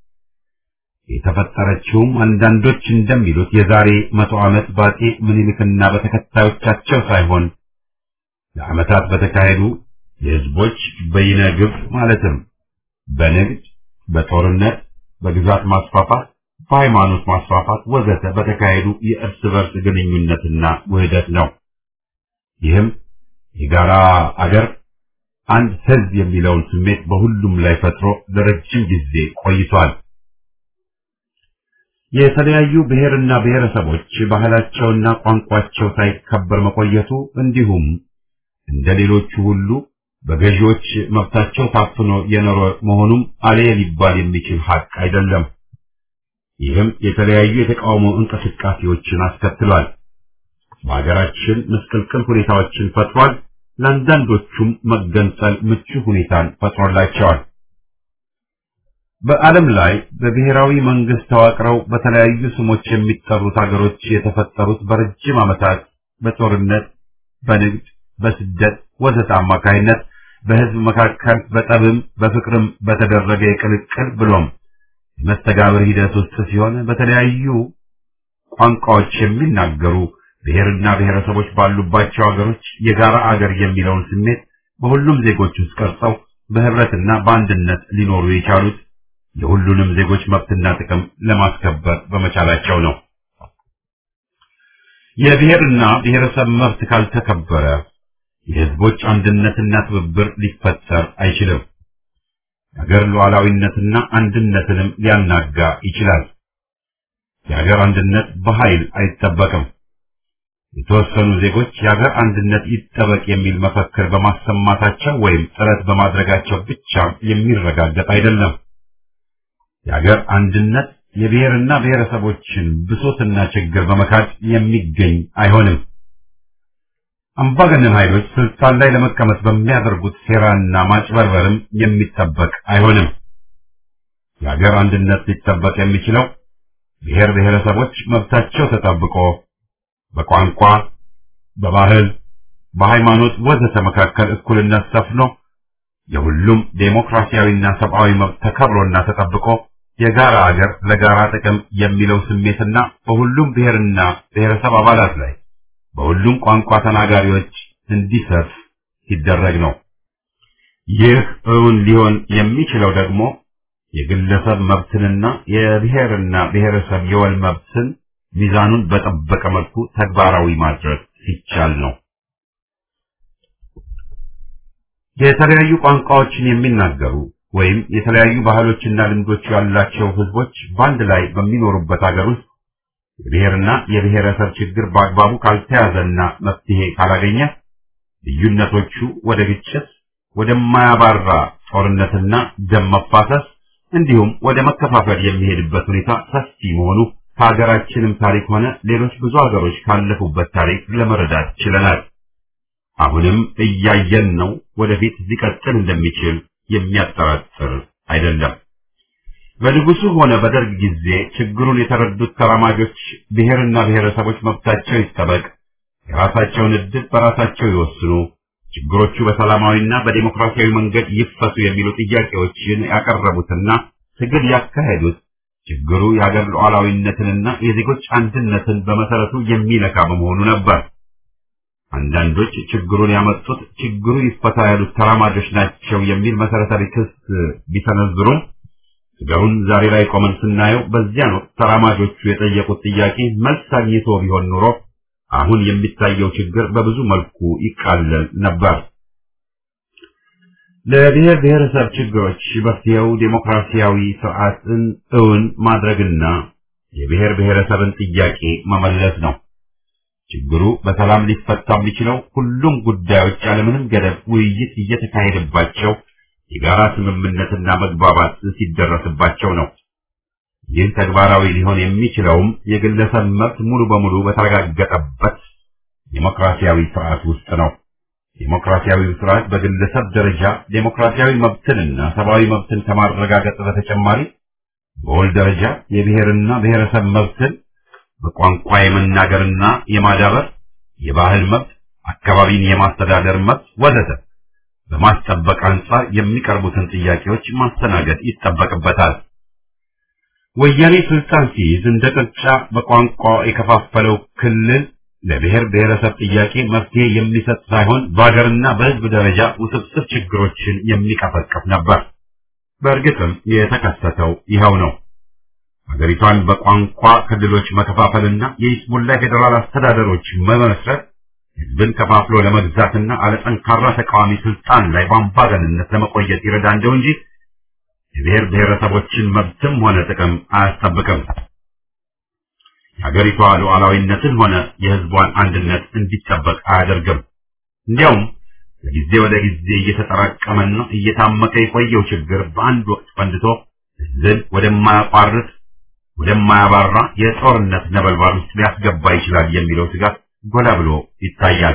የተፈጠረችውም አንዳንዶች እንደሚሉት የዛሬ መቶ ዓመት በአፄ ምኒልክና በተከታዮቻቸው ሳይሆን ለዓመታት በተካሄዱ የህዝቦች በይነ ግብ ማለትም በንግድ፣ በጦርነት፣ በግዛት ማስፋፋት፣ በሃይማኖት ማስፋፋት ወዘተ በተካሄዱ የእርስ በርስ ግንኙነትና ውህደት ነው። ይህም የጋራ አገር አንድ ህዝብ የሚለውን ስሜት በሁሉም ላይ ፈጥሮ ለረጅም ጊዜ ቆይቷል። የተለያዩ ብሔርና ብሔረሰቦች ባህላቸውና ቋንቋቸው ሳይከበር መቆየቱ እንዲሁም እንደ ሌሎቹ ሁሉ በገዢዎች መብታቸው ታፍኖ የኖረ መሆኑም አሌ ሊባል የሚችል ሀቅ አይደለም። ይህም የተለያዩ የተቃውሞ እንቅስቃሴዎችን አስከትሏል። በሀገራችን ምስቅልቅል ሁኔታዎችን ፈጥሯል። ለአንዳንዶቹም መገንጠል ምቹ ሁኔታን ፈጥሮላቸዋል። በዓለም ላይ በብሔራዊ መንግስት ተዋቅረው በተለያዩ ስሞች የሚጠሩት ሀገሮች የተፈጠሩት በረጅም ዓመታት በጦርነት፣ በንግድ፣ በስደት ወዘተ አማካይነት በህዝብ መካከል በጠብም በፍቅርም በተደረገ የቅልቅል ብሎም የመስተጋብር ሂደት ውስጥ ሲሆን በተለያዩ ቋንቋዎች የሚናገሩ ብሔርና ብሔረሰቦች ባሉባቸው አገሮች የጋራ አገር የሚለውን ስሜት በሁሉም ዜጎች ውስጥ ቀርጸው በህብረትና በአንድነት ሊኖሩ የቻሉት የሁሉንም ዜጎች መብትና ጥቅም ለማስከበር በመቻላቸው ነው። የብሔርና ብሔረሰብ መብት ካልተከበረ የህዝቦች አንድነትና ትብብር ሊፈጠር አይችልም። የሀገር ሉዓላዊነትና አንድነትንም ሊያናጋ ይችላል። የሀገር አንድነት በኃይል አይጠበቅም። የተወሰኑ ዜጎች የሀገር አንድነት ይጠበቅ የሚል መፈክር በማሰማታቸው ወይም ጥረት በማድረጋቸው ብቻ የሚረጋገጥ አይደለም። የሀገር አንድነት የብሔርና ብሔረሰቦችን ብሶትና ችግር በመካድ የሚገኝ አይሆንም። አምባገነን ኃይሎች ስልጣን ላይ ለመቀመጥ በሚያደርጉት ሴራና ማጭበርበርም የሚጠበቅ አይሆንም። የሀገር አንድነት ሊጠበቅ የሚችለው ብሔር ብሔረሰቦች መብታቸው ተጠብቆ በቋንቋ፣ በባህል፣ በሃይማኖት ወዘተ መካከል እኩልነት ሰፍኖ የሁሉም ዴሞክራሲያዊና ሰብአዊ መብት ተከብሮና ተጠብቆ የጋራ አገር ለጋራ ጥቅም የሚለው ስሜትና በሁሉም ብሔርና ብሔረሰብ አባላት ላይ በሁሉም ቋንቋ ተናጋሪዎች እንዲሰፍ ሲደረግ ነው። ይህ እውን ሊሆን የሚችለው ደግሞ የግለሰብ መብትንና የብሔርና ብሔረሰብ የወል መብትን ሚዛኑን በጠበቀ መልኩ ተግባራዊ ማድረግ ሲቻል ነው። የተለያዩ ቋንቋዎችን የሚናገሩ ወይም የተለያዩ ባህሎችና ልምዶች ያላቸው ህዝቦች በአንድ ላይ በሚኖሩበት ሀገር ውስጥ የብሔርና የብሔረሰብ ችግር በአግባቡ ካልተያዘና መፍትሄ ካላገኘ ልዩነቶቹ ወደ ግጭት፣ ወደማያባራ ጦርነትና ደም መፋሰስ እንዲሁም ወደ መከፋፈል የሚሄድበት ሁኔታ ሰፊ መሆኑ ከሀገራችንም ታሪክ ሆነ ሌሎች ብዙ ሀገሮች ካለፉበት ታሪክ ለመረዳት ችለናል። አሁንም እያየን ነው። ወደፊት ሊቀጥል እንደሚችል የሚያጠራጥር አይደለም። በንጉሱ ሆነ በደርግ ጊዜ ችግሩን የተረዱት ተራማጆች ብሔርና ብሔረሰቦች መብታቸው ይጠበቅ፣ የራሳቸውን ዕድል በራሳቸው ይወስኑ፣ ችግሮቹ በሰላማዊና በዲሞክራሲያዊ መንገድ ይፈቱ የሚሉ ጥያቄዎችን ያቀረቡትና ትግል ያካሄዱት ችግሩ የሀገር ሉዓላዊነትንና የዜጎች አንድነትን በመሰረቱ የሚነካ በመሆኑ ነበር። አንዳንዶች ችግሩን ያመጡት ችግሩ ይፈታ ያሉት ተራማጆች ናቸው የሚል መሰረታዊ ክስ ቢሰነዝሩም ነገሩን ዛሬ ላይ ቆመን ስናየው በዚያን ወቅት ተራማጆቹ የጠየቁት ጥያቄ መልስ አግኝቶ ቢሆን ኑሮ አሁን የሚታየው ችግር በብዙ መልኩ ይቃለል ነበር። ለብሔር ብሔረሰብ ችግሮች መፍትሄው ዴሞክራሲያዊ ስርዓትን እውን ማድረግና የብሔር ብሔረሰብን ጥያቄ መመለስ ነው። ችግሩ በሰላም ሊፈታ የሚችለው ሁሉም ጉዳዮች ያለምንም ገደብ ውይይት እየተካሄደባቸው የጋራ ስምምነትና መግባባት ሲደረስባቸው ነው። ይህ ተግባራዊ ሊሆን የሚችለውም የግለሰብ መብት ሙሉ በሙሉ በተረጋገጠበት ዴሞክራሲያዊ ስርዓት ውስጥ ነው። ዴሞክራሲያዊ ስርዓት በግለሰብ ደረጃ ዴሞክራሲያዊ መብትንና ሰብአዊ መብትን ከማረጋገጥ በተጨማሪ በወል ደረጃ የብሔርና ብሔረሰብ መብትን በቋንቋ የመናገርና የማዳበር፣ የባህል መብት፣ አካባቢን የማስተዳደር መብት ወዘተ በማስጠበቅ አንጻር የሚቀርቡትን ጥያቄዎች ማስተናገድ ይጠበቅበታል። ወያኔ ስልጣን ሲይዝ እንደ ቅርጫ በቋንቋ የከፋፈለው ክልል ለብሔር ብሔረሰብ ጥያቄ መፍትሄ የሚሰጥ ሳይሆን በሀገርና በሕዝብ ደረጃ ውስብስብ ችግሮችን የሚቀፈቅፍ ነበር። በእርግጥም የተከሰተው ይኸው ነው። ሀገሪቷን በቋንቋ ክልሎች መከፋፈልና የይስሙላ ፌዴራል አስተዳደሮች መመስረት ህዝብን ከፋፍሎ ለመግዛትና አለጠንካራ ተቃዋሚ ስልጣን ላይ በአምባገንነት ለመቆየት ይረዳ እንደው እንጂ የብሔር ብሔረሰቦችን መብትም ሆነ ጥቅም አያስጠብቅም። የሀገሪቷ ሉዓላዊነትን ሆነ የህዝቧን አንድነት እንዲጠበቅ አያደርግም። እንዲያውም ከጊዜ ወደ ጊዜ እየተጠራቀመና እየታመቀ የቆየው ችግር በአንድ ወቅት ፈንድቶ ህዝብን ወደማያቋርጥ ወደማያባራ የጦርነት ነበልባል ውስጥ ሊያስገባ ይችላል የሚለው ስጋት ጎላ ብሎ ይታያል።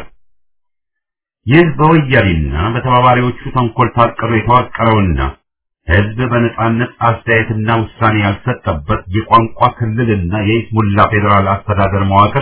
ይህ በወያኔና በተባባሪዎቹ ተንኮል ታቅዶ የተዋቀረውና ህዝብ በነጻነት አስተያየትና ውሳኔ ያልሰጠበት የቋንቋ ክልልና የኢስሙላ ፌዴራል አስተዳደር መዋቅር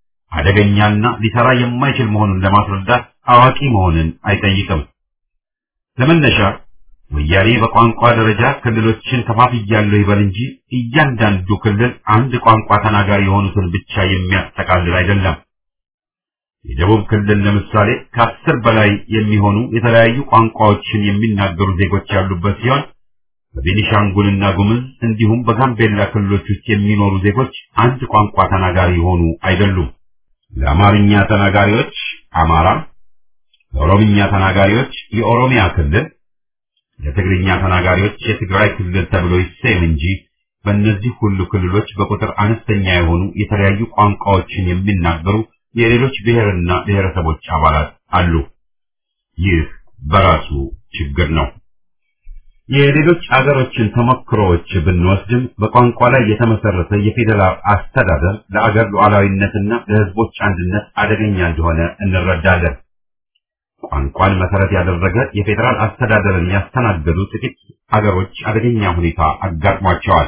አደገኛና ሊሰራ የማይችል መሆኑን ለማስረዳት አዋቂ መሆንን አይጠይቅም። ለመነሻ ወያኔ በቋንቋ ደረጃ ክልሎችን ከፋፍያለሁ ይበል እንጂ እያንዳንዱ ክልል አንድ ቋንቋ ተናጋሪ የሆኑትን ብቻ የሚያጠቃልል አይደለም። የደቡብ ክልል ለምሳሌ ከአስር በላይ የሚሆኑ የተለያዩ ቋንቋዎችን የሚናገሩ ዜጎች ያሉበት ሲሆን በቤኒሻንጉልና ጉምዝ እንዲሁም በጋምቤላ ክልሎች ውስጥ የሚኖሩ ዜጎች አንድ ቋንቋ ተናጋሪ የሆኑ አይደሉም። ለአማርኛ ተናጋሪዎች አማራ፣ ለኦሮምኛ ተናጋሪዎች የኦሮሚያ ክልል፣ ለትግርኛ ተናጋሪዎች የትግራይ ክልል ተብሎ ይሰየም እንጂ በእነዚህ ሁሉ ክልሎች በቁጥር አነስተኛ የሆኑ የተለያዩ ቋንቋዎችን የሚናገሩ የሌሎች ብሔርና ብሔረሰቦች አባላት አሉ። ይህ በራሱ ችግር ነው። የሌሎች አገሮችን ተሞክሮዎች ብንወስድም በቋንቋ ላይ የተመሰረተ የፌዴራል አስተዳደር ለአገር ሉዓላዊነትና ለሕዝቦች አንድነት አደገኛ እንደሆነ እንረዳለን። ቋንቋን መሰረት ያደረገ የፌዴራል አስተዳደርን ያስተናገዱ ጥቂት አገሮች አደገኛ ሁኔታ አጋጥሟቸዋል።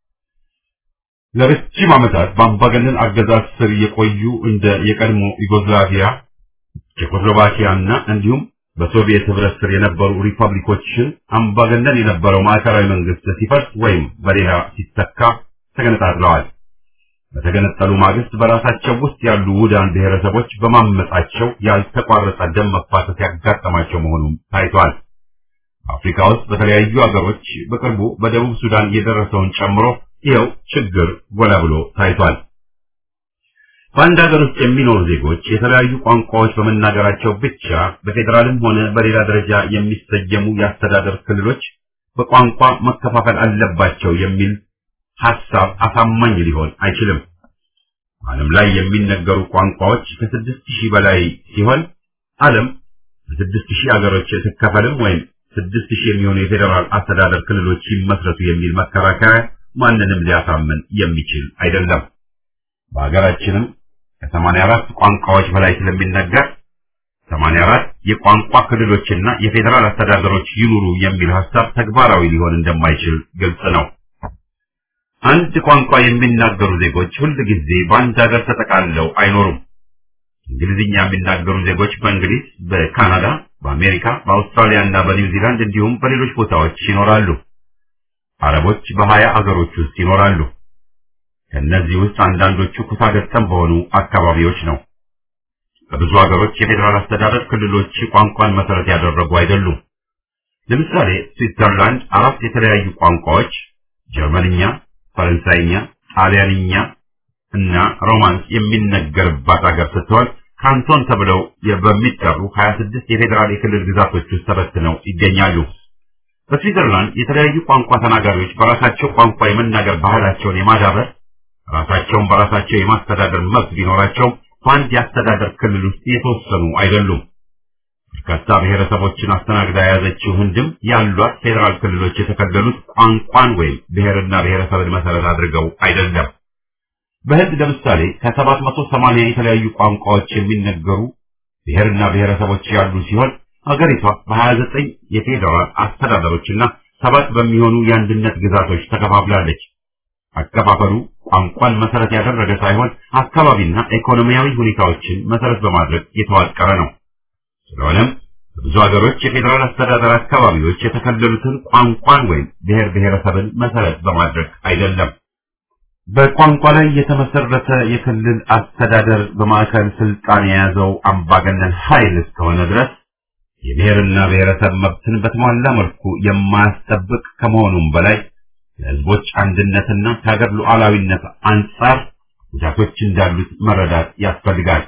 ለረጅም ዓመታት በአምባገነን አገዛዝ ስር የቆዩ እንደ የቀድሞ ዩጎዝላቪያ፣ ቼኮስሎቫኪያ እና እንዲሁም በሶቪየት ህብረት ስር የነበሩ ሪፐብሊኮችን አምባገነን የነበረው ማዕከላዊ መንግስት ሲፈርስ ወይም በሌላ ሲተካ ተገነጣጥለዋል። በተገነጠሉ ማግስት በራሳቸው ውስጥ ያሉ ውዳን ብሔረሰቦች በማመጻቸው ያልተቋረጠ ደም መፋሰስ ያጋጠማቸው መሆኑን ታይቷል። አፍሪካ ውስጥ በተለያዩ አገሮች በቅርቡ በደቡብ ሱዳን የደረሰውን ጨምሮ ይኸው ችግር ጎላ ብሎ ታይቷል። በአንድ ሀገር ውስጥ የሚኖሩ ዜጎች የተለያዩ ቋንቋዎች በመናገራቸው ብቻ በፌዴራልም ሆነ በሌላ ደረጃ የሚሰየሙ የአስተዳደር ክልሎች በቋንቋ መከፋፈል አለባቸው የሚል ሐሳብ አሳማኝ ሊሆን አይችልም። ዓለም ላይ የሚነገሩ ቋንቋዎች ከስድስት ሺህ በላይ ሲሆን ዓለም በስድስት ሺህ አገሮች ትከፈልም ወይም ስድስት ሺህ የሚሆኑ የፌዴራል አስተዳደር ክልሎች ይመስረቱ የሚል መከራከሪያ ማንንም ሊያሳምን የሚችል አይደለም። በሀገራችንም ከሰማንያ አራት ቋንቋዎች በላይ ስለሚነገር ሰማንያ አራት የቋንቋ ክልሎችና የፌዴራል አስተዳደሮች ይኑሩ የሚል ሐሳብ ተግባራዊ ሊሆን እንደማይችል ግልጽ ነው። አንድ ቋንቋ የሚናገሩ ዜጎች ሁል ጊዜ በአንድ ሀገር ተጠቃልለው አይኖሩም። እንግሊዝኛ የሚናገሩ ዜጎች በእንግሊዝ፣ በካናዳ፣ በአሜሪካ፣ በአውስትራሊያ እና በኒውዚላንድ እንዲሁም በሌሎች ቦታዎች ይኖራሉ። አረቦች በሀያ አገሮች ውስጥ ይኖራሉ። ከእነዚህ ውስጥ አንዳንዶቹ ኩታገጠም በሆኑ አካባቢዎች ነው። በብዙ ሀገሮች የፌዴራል አስተዳደር ክልሎች ቋንቋን መሰረት ያደረጉ አይደሉም። ለምሳሌ ስዊትዘርላንድ አራት የተለያዩ ቋንቋዎች ጀርመንኛ፣ ፈረንሳይኛ፣ ጣሊያንኛ እና ሮማንስ የሚነገርባት ሀገር ስትሆን ካንቶን ተብለው በሚጠሩ 26 የፌዴራል የክልል ግዛቶች ውስጥ ተበትነው ይገኛሉ። በስዊትዘርላንድ የተለያዩ ቋንቋ ተናጋሪዎች በራሳቸው ቋንቋ የመናገር ባህላቸውን የማዳበር ራሳቸውን በራሳቸው የማስተዳደር መብት ቢኖራቸውም በአንድ የአስተዳደር ክልል ውስጥ የተወሰኑ አይደሉም። በርካታ ብሔረሰቦችን አስተናግዳ የያዘችው ህንድም ያሏት ፌዴራል ክልሎች የተከለሉት ቋንቋን ወይም ብሔርና ብሔረሰብን መሰረት አድርገው አይደለም። በህንድ ለምሳሌ ከሰባት መቶ ሰማንያ የተለያዩ ቋንቋዎች የሚነገሩ ብሔርና ብሔረሰቦች ያሉ ሲሆን ሀገሪቷ በሀያ ዘጠኝ የፌዴራል አስተዳደሮችና ሰባት በሚሆኑ የአንድነት ግዛቶች ተከፋፍላለች። አከፋፈሉ ቋንቋን መሰረት ያደረገ ሳይሆን አካባቢና ኢኮኖሚያዊ ሁኔታዎችን መሰረት በማድረግ የተዋቀረ ነው። ስለሆነም በብዙ ሀገሮች የፌዴራል አስተዳደር አካባቢዎች የተከለሉትን ቋንቋን ወይም ብሔር ብሔረሰብን መሰረት በማድረግ አይደለም። በቋንቋ ላይ የተመሰረተ የክልል አስተዳደር በማዕከል ስልጣን የያዘው አምባገነን ኃይል እስከሆነ ድረስ የብሔርና ብሔረሰብ መብትን በተሟላ መልኩ የማያስጠብቅ ከመሆኑም በላይ ለሕዝቦች አንድነትና ከሀገር ሉዓላዊነት አንጻር ጉዳቶች እንዳሉት መረዳት ያስፈልጋል።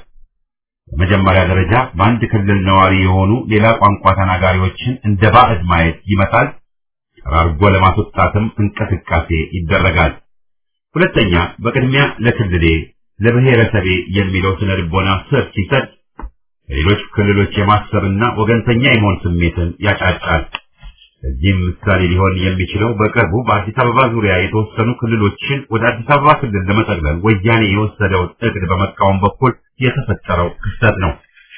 በመጀመሪያ ደረጃ በአንድ ክልል ነዋሪ የሆኑ ሌላ ቋንቋ ተናጋሪዎችን እንደ ባዕድ ማየት ይመጣል። ጠራርጎ ለማስወጣትም እንቅስቃሴ ይደረጋል። ሁለተኛ፣ በቅድሚያ ለክልሌ ለብሔረሰቤ የሚለው ስነ ልቦና ስር ሲሰጥ ሌሎች ክልሎች የማሰብና ወገንተኛ የመሆን ስሜትን ያጫጫል። እዚህም ምሳሌ ሊሆን የሚችለው በቅርቡ በአዲስ አበባ ዙሪያ የተወሰኑ ክልሎችን ወደ አዲስ አበባ ክልል ለመጠቅለል ወያኔ የወሰደውን እቅድ በመቃወም በኩል የተፈጠረው ክስተት ነው።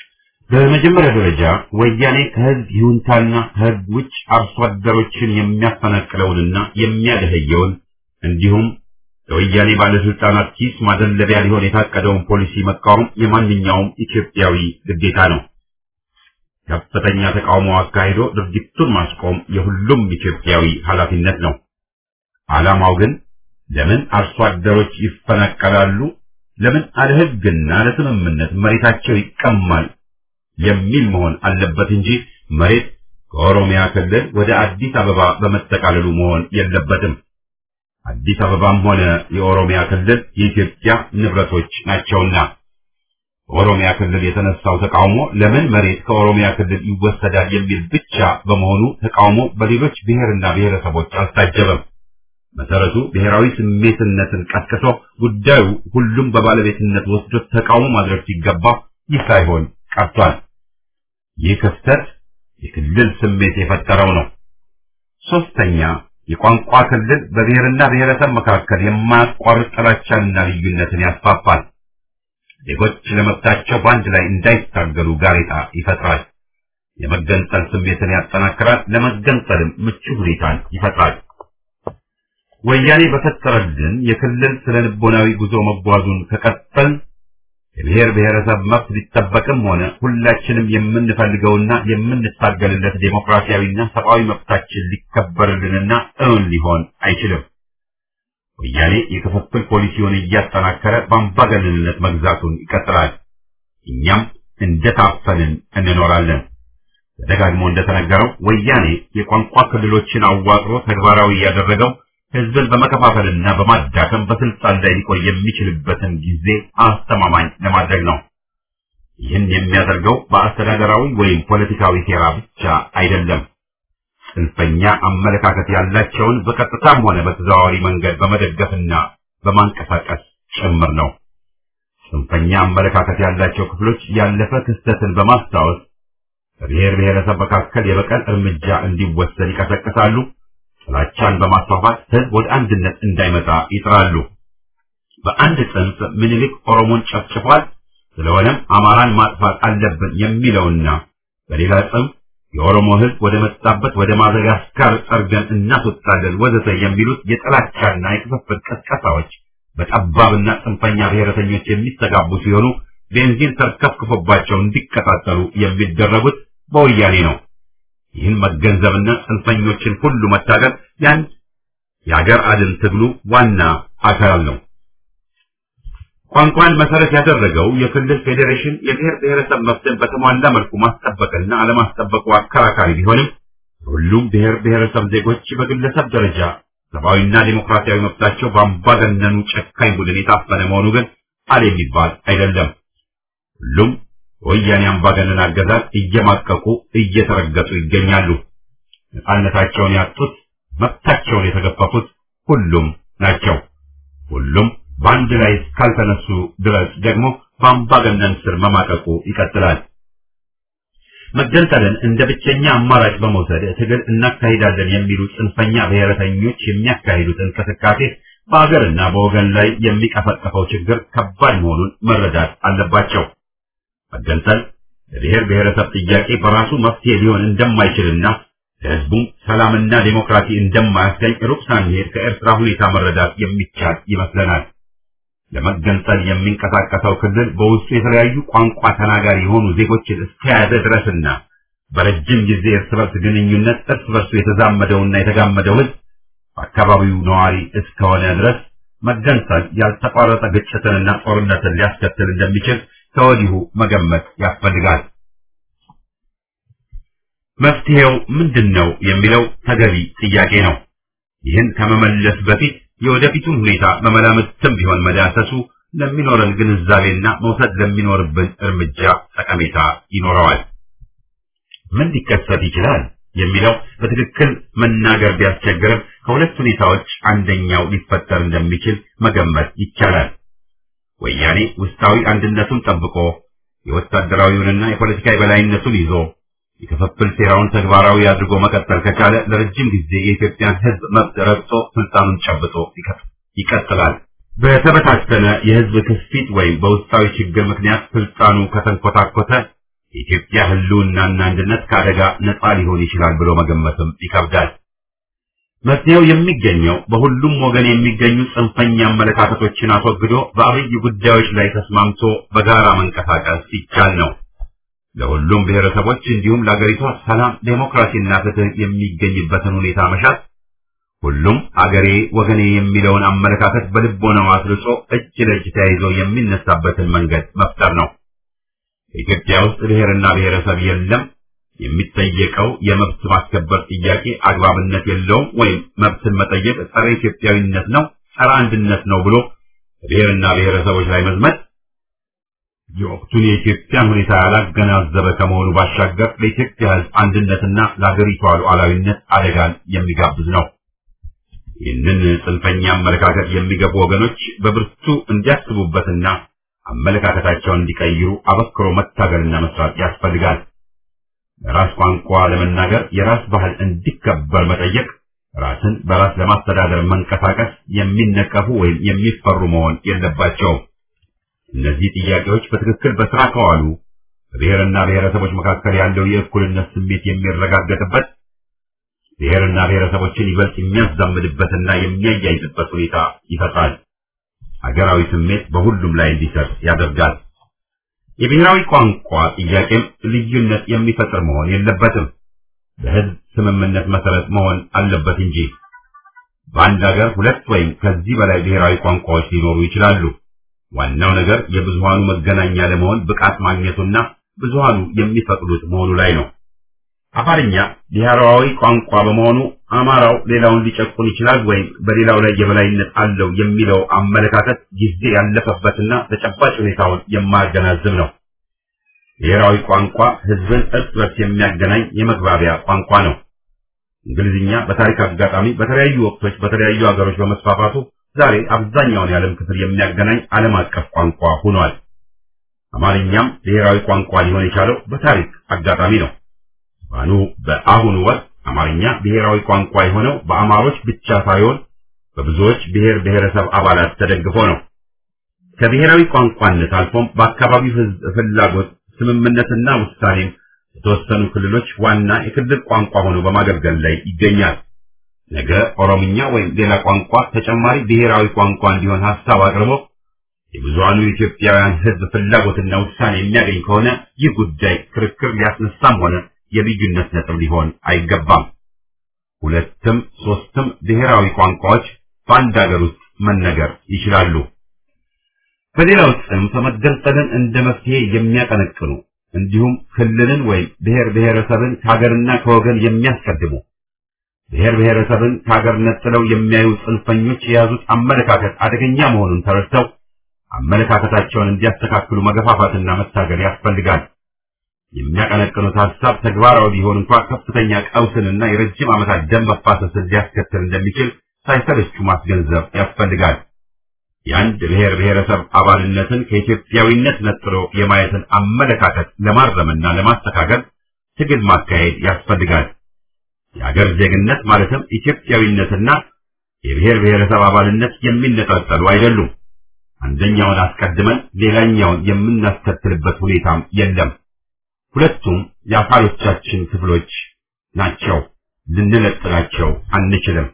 በመጀመሪያ ደረጃ ወያኔ ከህዝብ ይሁንታና ከህዝብ ውጭ አርሶ አደሮችን የሚያፈናቅለውንና የሚያደህየውን እንዲሁም ለወያኔ ባለስልጣናት ኪስ ማደለቢያ ሊሆን የታቀደውን ፖሊሲ መቃወም የማንኛውም ኢትዮጵያዊ ግዴታ ነው። ከፍተኛ ተቃውሞ አካሂዶ ድርጊቱን ማስቆም የሁሉም ኢትዮጵያዊ ኃላፊነት ነው። ዓላማው ግን ለምን አርሶ አደሮች ይፈናቀላሉ፣ ለምን አለ ሕግና ለስምምነት መሬታቸው ይቀማል የሚል መሆን አለበት እንጂ መሬት ከኦሮሚያ ክልል ወደ አዲስ አበባ በመጠቃለሉ መሆን የለበትም። አዲስ አበባም ሆነ የኦሮሚያ ክልል የኢትዮጵያ ንብረቶች ናቸውና በኦሮሚያ ክልል የተነሳው ተቃውሞ ለምን መሬት ከኦሮሚያ ክልል ይወሰዳል የሚል ብቻ በመሆኑ ተቃውሞ በሌሎች ብሔርና ብሔረሰቦች አልታጀበም። መሰረቱ ብሔራዊ ስሜትነትን ቀስቅሶ ጉዳዩ ሁሉም በባለቤትነት ወስዶ ተቃውሞ ማድረግ ሲገባ ይህ ሳይሆን ቀርቷል። ይህ ክስተት የክልል ስሜት የፈጠረው ነው። ሶስተኛ የቋንቋ ክልል በብሔርና ብሔረሰብ መካከል የማያቋርጥ ጥላቻንና ልዩነትን ያስፋፋል። ዜጎች ለመብታቸው በአንድ ላይ እንዳይታገሉ ጋሬጣ ይፈጥራል። የመገንጠል ስሜትን ያጠናክራል። ለመገንጠልም ምቹ ሁኔታን ይፈጥራል። ወያኔ በፈጠረልን የክልል ስነ ልቦናዊ ጉዞ መጓዙን ከቀጠል የብሔር ብሔረሰብ መብት ሊጠበቅም ሆነ ሁላችንም የምንፈልገውና የምንታገልለት ዴሞክራሲያዊና ሰብአዊ መብታችን ሊከበርልንና እውን ሊሆን አይችልም። ወያኔ የክፍፍል ፖሊሲውን እያጠናከረ በአምባገነንነት መግዛቱን ይቀጥላል። እኛም እንደታፈንን እንኖራለን። ተደጋግሞ እንደተነገረው ወያኔ የቋንቋ ክልሎችን አዋቅሮ ተግባራዊ ያደረገው ህዝብን በመከፋፈልና በማዳከም በስልጣን ላይ ሊቆይ የሚችልበትን ጊዜ አስተማማኝ ለማድረግ ነው። ይህን የሚያደርገው በአስተዳደራዊ ወይም ፖለቲካዊ ሴራ ብቻ አይደለም። ጽንፈኛ አመለካከት ያላቸውን በቀጥታም ሆነ በተዘዋዋሪ መንገድ በመደገፍና በማንቀሳቀስ ጭምር ነው። ጽንፈኛ አመለካከት ያላቸው ክፍሎች ያለፈ ክስተትን በማስታወስ በብሔር ብሔረሰብ መካከል የበቀል እርምጃ እንዲወሰድ ይቀሰቅሳሉ። ጥላቻን በማስፋፋት ህዝብ ወደ አንድነት እንዳይመጣ ይጥራሉ። በአንድ ጽንፍ ምኒልክ ኦሮሞን ጨፍጭፏል፣ ስለሆነም አማራን ማጥፋት አለብን የሚለውና በሌላ ጽንፍ የኦሮሞ ህዝብ ወደ መጣበት ወደ ማደጋስካር ጠርገን እናስወጣለን ወዘተ የሚሉት የጥላቻና የክፍፍል ቀስቀሳዎች በጠባብና ጽንፈኛ ብሔረተኞች የሚስተጋቡ ሲሆኑ ቤንዚን ተርከፍክፎባቸው እንዲቀጣጠሉ የሚደረጉት በወያኔ ነው። ይህን መገንዘብና ጽንፈኞችን ሁሉ መታገል ያንድ የአገር አድን ትግሉ ዋና አካል ነው። ቋንቋን መሰረት ያደረገው የክልል ፌዴሬሽን የብሔር ብሔረሰብ መብትን በተሟላ መልኩ ማስጠበቅና አለማስጠበቁ አከራካሪ ቢሆንም ሁሉም ብሔር ብሔረሰብ ዜጎች በግለሰብ ደረጃ ሰብአዊና ዴሞክራሲያዊ መብታቸው በአምባገነኑ ጨካኝ ቡድን የታፈነ መሆኑ ግን አል የሚባል አይደለም። ሁሉም ወያኔ አምባገነን አገዛዝ እየማቀቁ እየተረገጡ ይገኛሉ። ነፃነታቸውን ያጡት፣ መብታቸውን የተገፈፉት ሁሉም ናቸው። ሁሉም በአንድ ላይ እስካልተነሱ ድረስ ደግሞ በአምባገነን ስር መማቀቁ ይቀጥላል። መገንጠልን እንደ ብቸኛ አማራጭ በመውሰድ ትግል እናካሂዳለን የሚሉ ጽንፈኛ ብሔረተኞች የሚያካሂዱት እንቅስቃሴ በአገርና በወገን ላይ የሚቀሰቀሰው ችግር ከባድ መሆኑን መረዳት አለባቸው። መገንጠል ለብሔር ብሔረሰብ ጥያቄ በራሱ መፍትሄ ሊሆን እንደማይችልና ለሕዝቡም ሰላምና ዴሞክራሲ እንደማያስገኝ ሩቅ ሳንሄድ ከኤርትራ ሁኔታ መረዳት የሚቻል ይመስለናል። ለመገንጠል የሚንቀሳቀሰው ክልል በውስጡ የተለያዩ ቋንቋ ተናጋሪ የሆኑ ዜጎችን እስከያዘ ድረስና በረጅም ጊዜ እርስ በርስ ግንኙነት እርስ በርሱ የተዛመደውና የተጋመደው ሕዝብ በአካባቢው ነዋሪ እስከሆነ ድረስ መገንጠል ያልተቋረጠ ግጭትንና ጦርነትን ሊያስከትል እንደሚችል ከወዲሁ መገመት ያስፈልጋል። መፍትሄው ምንድን ነው የሚለው ተገቢ ጥያቄ ነው። ይህን ከመመለስ በፊት የወደፊቱን ሁኔታ በመላምትም ቢሆን መዳሰሱ ለሚኖረን ግንዛቤና መውሰድ ለሚኖርብን እርምጃ ጠቀሜታ ይኖረዋል። ምን ሊከሰት ይችላል የሚለው በትክክል መናገር ቢያስቸግርም ከሁለት ሁኔታዎች አንደኛው ሊፈጠር እንደሚችል መገመት ይቻላል። ወያኔ ውስጣዊ አንድነቱን ጠብቆ የወታደራዊውንና የፖለቲካ የበላይነቱን ይዞ የክፍፍል ሴራውን ተግባራዊ አድርጎ መቀጠል ከቻለ ለረጅም ጊዜ የኢትዮጵያን ሕዝብ መብት ረግጦ ስልጣኑን ጨብጦ ይቀጥላል። በተበታተነ የሕዝብ ክስፊት ወይም በውስጣዊ ችግር ምክንያት ስልጣኑ ከተንኮታኮተ የኢትዮጵያ ሕልውናና አንድነት ከአደጋ ነፃ ሊሆን ይችላል ብሎ መገመትም ይከብዳል። መፍትሄው የሚገኘው በሁሉም ወገን የሚገኙ ጽንፈኛ አመለካከቶችን አስወግዶ በአብይ ጉዳዮች ላይ ተስማምቶ በጋራ መንቀሳቀስ ሲቻል ነው። ለሁሉም ብሔረሰቦች እንዲሁም ለአገሪቷ ሰላም፣ ዴሞክራሲና ፍትህ የሚገኝበትን ሁኔታ መሻት ሁሉም አገሬ ወገኔ የሚለውን አመለካከት በልቦናው አስርጾ እጅ ለእጅ ተያይዞ የሚነሳበትን መንገድ መፍጠር ነው። በኢትዮጵያ ውስጥ ብሔርና ብሔረሰብ የለም፣ የሚጠየቀው የመብት ማስከበር ጥያቄ አግባብነት የለውም ወይም መብትን መጠየቅ ጸረ ኢትዮጵያዊነት ነው፣ ጸረ አንድነት ነው ብሎ ብሔርና ብሔረሰቦች ላይ መዝመት የወቅቱን የኢትዮጵያን ሁኔታ ያላገናዘበ ከመሆኑ ባሻገር ለኢትዮጵያ ሕዝብ አንድነትና ለአገሪቷ ሉዓላዊነት አደጋን የሚጋብዝ ነው። ይህንን ጽንፈኛ አመለካከት የሚገቡ ወገኖች በብርቱ እንዲያስቡበትና አመለካከታቸውን እንዲቀይሩ አበክሮ መታገልና መስራት ያስፈልጋል። በራስ ቋንቋ ለመናገር የራስ ባህል እንዲከበር መጠየቅ፣ ራስን በራስ ለማስተዳደር መንቀሳቀስ የሚነቀፉ ወይም የሚፈሩ መሆን የለባቸውም። እነዚህ ጥያቄዎች በትክክል በስራ ከዋሉ በብሔርና ብሔረሰቦች መካከል ያለው የእኩልነት ስሜት የሚረጋገጥበት ብሔርና ብሔረሰቦችን ይበልጥ የሚያዛምድበትና የሚያያይዝበት ሁኔታ ይፈጥራል። ሀገራዊ ስሜት በሁሉም ላይ እንዲሰር ያደርጋል። የብሔራዊ ቋንቋ ጥያቄም ልዩነት የሚፈጥር መሆን የለበትም። በሕዝብ ስምምነት መሰረት መሆን አለበት እንጂ በአንድ ሀገር ሁለት ወይም ከዚህ በላይ ብሔራዊ ቋንቋዎች ሊኖሩ ይችላሉ። ዋናው ነገር የብዙሃኑ መገናኛ ለመሆን ብቃት ማግኘቱና ብዙሃኑ የሚፈቅዱት መሆኑ ላይ ነው። አፋርኛ ብሔራዊ ቋንቋ በመሆኑ አማራው ሌላውን ሊጨቁን ይችላል ወይም በሌላው ላይ የበላይነት አለው የሚለው አመለካከት ጊዜ ያለፈበትና ተጨባጭ ሁኔታውን የማያገናዝብ ነው። ብሔራዊ ቋንቋ ሕዝብን እርስ በርስ የሚያገናኝ የመግባቢያ ቋንቋ ነው። እንግሊዝኛ በታሪክ አጋጣሚ በተለያዩ ወቅቶች በተለያዩ ሀገሮች በመስፋፋቱ ዛሬ አብዛኛውን የዓለም ክፍል የሚያገናኝ ዓለም አቀፍ ቋንቋ ሆኗል። አማርኛም ብሔራዊ ቋንቋ ሊሆን የቻለው በታሪክ አጋጣሚ ነው። ባኑ በአሁኑ ወቅት አማርኛ ብሔራዊ ቋንቋ የሆነው በአማሮች ብቻ ሳይሆን በብዙዎች ብሔር ብሔረሰብ አባላት ተደግፎ ነው። ከብሔራዊ ቋንቋነት አልፎም በአካባቢው ሕዝብ ፍላጎት ስምምነትና ውሳኔም የተወሰኑ ክልሎች ዋና የክልል ቋንቋ ሆኖ በማገልገል ላይ ይገኛል። ነገ ኦሮምኛ ወይም ሌላ ቋንቋ ተጨማሪ ብሔራዊ ቋንቋ እንዲሆን ሀሳብ አቅርቦ የብዙሃኑ የኢትዮጵያውያን ሕዝብ ፍላጎትና ውሳኔ የሚያገኝ ከሆነ ይህ ጉዳይ ክርክር ሊያስነሳም ሆነ የልዩነት ነጥብ ሊሆን አይገባም። ሁለትም ሶስትም ብሔራዊ ቋንቋዎች በአንድ ሀገር ውስጥ መነገር ይችላሉ። በሌላው ጽንፍ መገንጠልን እንደ መፍትሄ የሚያቀነቅኑ እንዲሁም ክልልን ወይም ብሔር ብሔረሰብን ከሀገርና ከወገን የሚያስቀድሙ ብሔር ብሔረሰብን ከሀገር ነጥለው የሚያዩ ጽንፈኞች የያዙት አመለካከት አደገኛ መሆኑን ተረድተው አመለካከታቸውን እንዲያስተካክሉ መገፋፋትና መታገል ያስፈልጋል። የሚያቀነቅኑት ሀሳብ ተግባራዊ ቢሆን እንኳ ከፍተኛ ቀውስንና የረጅም ዓመታት ደም መፋሰስን ሊያስከትል እንደሚችል ሳይሰለቹ ማስገንዘብ ያስፈልጋል። የአንድ ብሔር ብሔረሰብ አባልነትን ከኢትዮጵያዊነት ነጥሎ የማየትን አመለካከት ለማረምና ለማስተካከል ትግል ማካሄድ ያስፈልጋል። የአገር ዜግነት ማለትም ኢትዮጵያዊነትና የብሔር ብሔረሰብ አባልነት የሚነጣጠሉ አይደሉም። አንደኛውን አስቀድመን ሌላኛውን የምናስከትልበት ሁኔታም የለም። ሁለቱም የአካሎቻችን ክፍሎች ናቸው። ልንለጥላቸው አንችልም።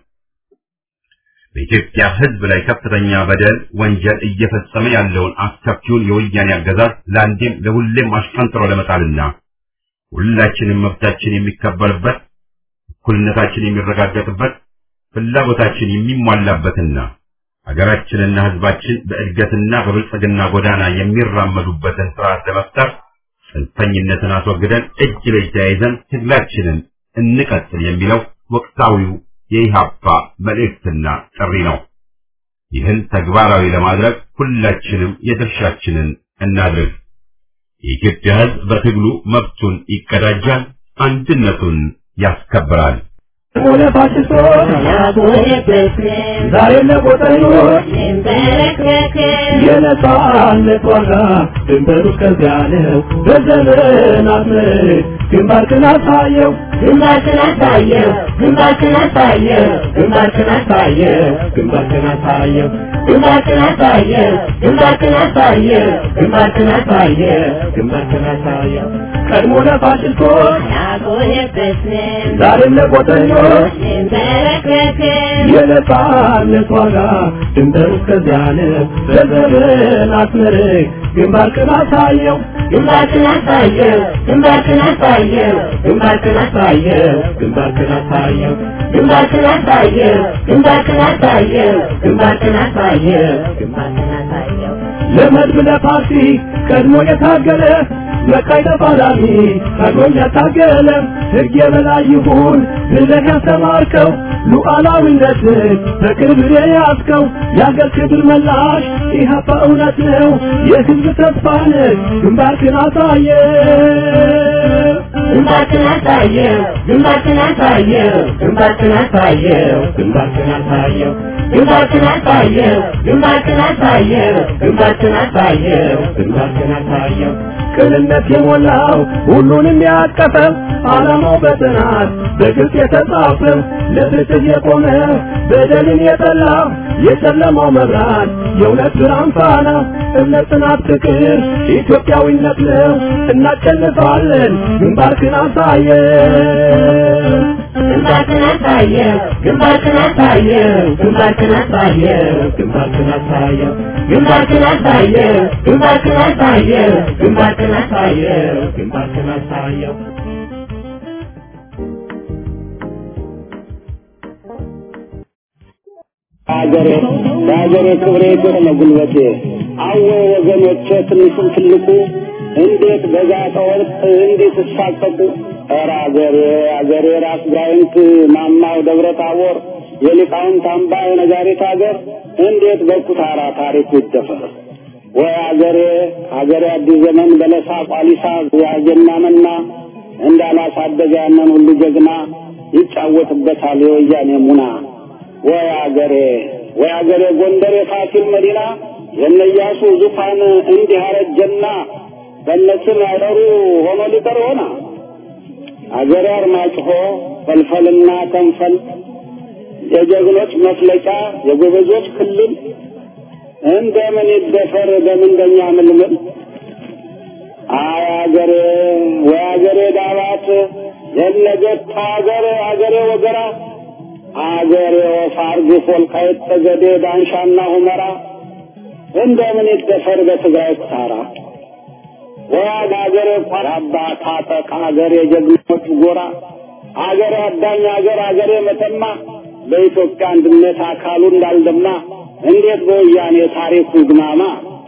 በኢትዮጵያ ሕዝብ ላይ ከፍተኛ በደል፣ ወንጀል እየፈጸመ ያለውን አስከፊውን የወያኔ አገዛዝ ለአንዴም ለሁሌም አሽቀንጥሮ ለመጣልና ሁላችንም መብታችን የሚከበርበት እኩልነታችን የሚረጋገጥበት ፍላጎታችን የሚሟላበትና ሀገራችንና ሕዝባችን በእድገትና በብልጽግና ጎዳና የሚራመዱበትን ስርዓት ለመፍጠር ጽንፈኝነትን አስወግደን እጅ ለእጅ ተያይዘን ትግላችንን እንቀጥል የሚለው ወቅታዊው የኢሃፓ መልእክትና ጥሪ ነው። ይህን ተግባራዊ ለማድረግ ሁላችንም የድርሻችንን እናድርግ። የኢትዮጵያ ሕዝብ በትግሉ መብቱን ይቀዳጃል፣ አንድነቱን ያስከብራል። ዛሬ ለቆጠኞች የነጻነት ዋጋ ድንበሩ እስከዚያ ነው። በዘመናት ምርት ግንባርክን አሳየው ግንባርክን አሳየው ግንባርክን አሳየው ግንባርክን አሳየው ግንባርክን አሳየው ግንባርክን አሳየው ግንባርክን አሳየው ግንባርክን አሳየው ግንባርክን አሳየው ቀድሞ ለፋሽስቶች ያጎነበስን ዛሬም ለቆጠኞች እንበረከክን የነጻነት ዋጋ ድንበሩ እስከዚያ ነው። በዘመናት ምርት ግንባርክን አሳየው ግንባርክን አሳየው ግንባርክን አሳየው ግንባርክን አሳየው ግንባርክን አሳየው ግንባርክን አሳየው ግንባርክን አሳየው ግንባርክን አሳየው ግንባርክን አሳየው ለመድብ ለፓርቲ ቀድሞ የታገለ መቃይ ተፋላሚ ቀድሞም ያታገለ ሕግ የበላይ ይሁን ብለህ ያስተማርከው ሉዓላዊነትን በክብር የያዝከው የአገር ክብር መላሽ ኢህአፓ እውነት ነው የሕዝብ ተስፋ ነህ ግንባርክን አሳየ ግንባርክን አሳየው ግንባርክን አሳየው ግንባርክን አሳየው ግንባርክን አሳየው ግንባርክን አሳየው ግንባርክን አሳየው ግንባርክን አሳየው ግንባርክን አሳየው ቅንነት የሞላው ሁሉንም ያቀፈ ዓላማው በጥናት በግልጽ የተጻፈ ለፍትህ የቆመ በደልን የጠላ የጨለማው መብራት የእውነት ብርሃን ፋና እምነት፣ ጽናት፣ ፍቅር ኢትዮጵያዊነት ነው። እናሸንፋለን። ግንባርክን አሳየው ግንባርክን አሳየው ግንባርክን አሳየው ግንባርክን አሳየው ግንባርክን አሳየው ግንባርክን አሳየው ግንባርክን አሳየው ግንባርክን አሳየው ግንባርክን አሳየው ሀገሬ በሀገሬ ክብሬ ግር ነው ጉልበቴ አወ ወገኖቼ ትንሹም ትልቁ እንዴት በዛተ ወርቅ እንዴት እሳቀቁ ኧረ አገሬ አገሬ ራስ ጋይንት ማማው ደብረ ታቦር የሊቃውንት አምባ የነጋሪት ሀገር እንዴት በኩታራ ታሪኩ ይደፈር ወይ አገሬ አገሬ አዲስ ዘመን በለሳ ቋሊሳ ያጀና መና እንዳላሳደገ ያንን ሁሉ ጀግና ይጫወትበታል የወያኔ ሙና ወይ አገሬ ወይ አገሬ ጎንደር የፋሲል መዲና የነያሱ ዙፋን እንዲህ አረጀና በነስም ያደሩ ሆኖ ሊቀር ሆና አገሬ አርማጭሆ ፈልፈልና ከንፈል የጀግኖች መፍለቂያ የጎበዞች ክልል እንደምን ይደፈር በምንደኛ ምልምል አይ አገሬ ወይ አገሬ ዳባት የነገት አገሬ አገሬ ወገራ አገሬ ወፋርግ ወልቃይት ጠገዴ ዳንሻና ሁመራ እንደምን ይደፈር በትግራይ ኩታራ ወያድ አገሬ ቋራባ ታጠቅ አገሬ ጀግኖች ጎራ አገሬ አዳኝ አገር አገሬ መተማ በኢትዮጵያ አንድነት አካሉ እንዳልደማ እንዴት በወያኔ ታሪኩ ይግማማ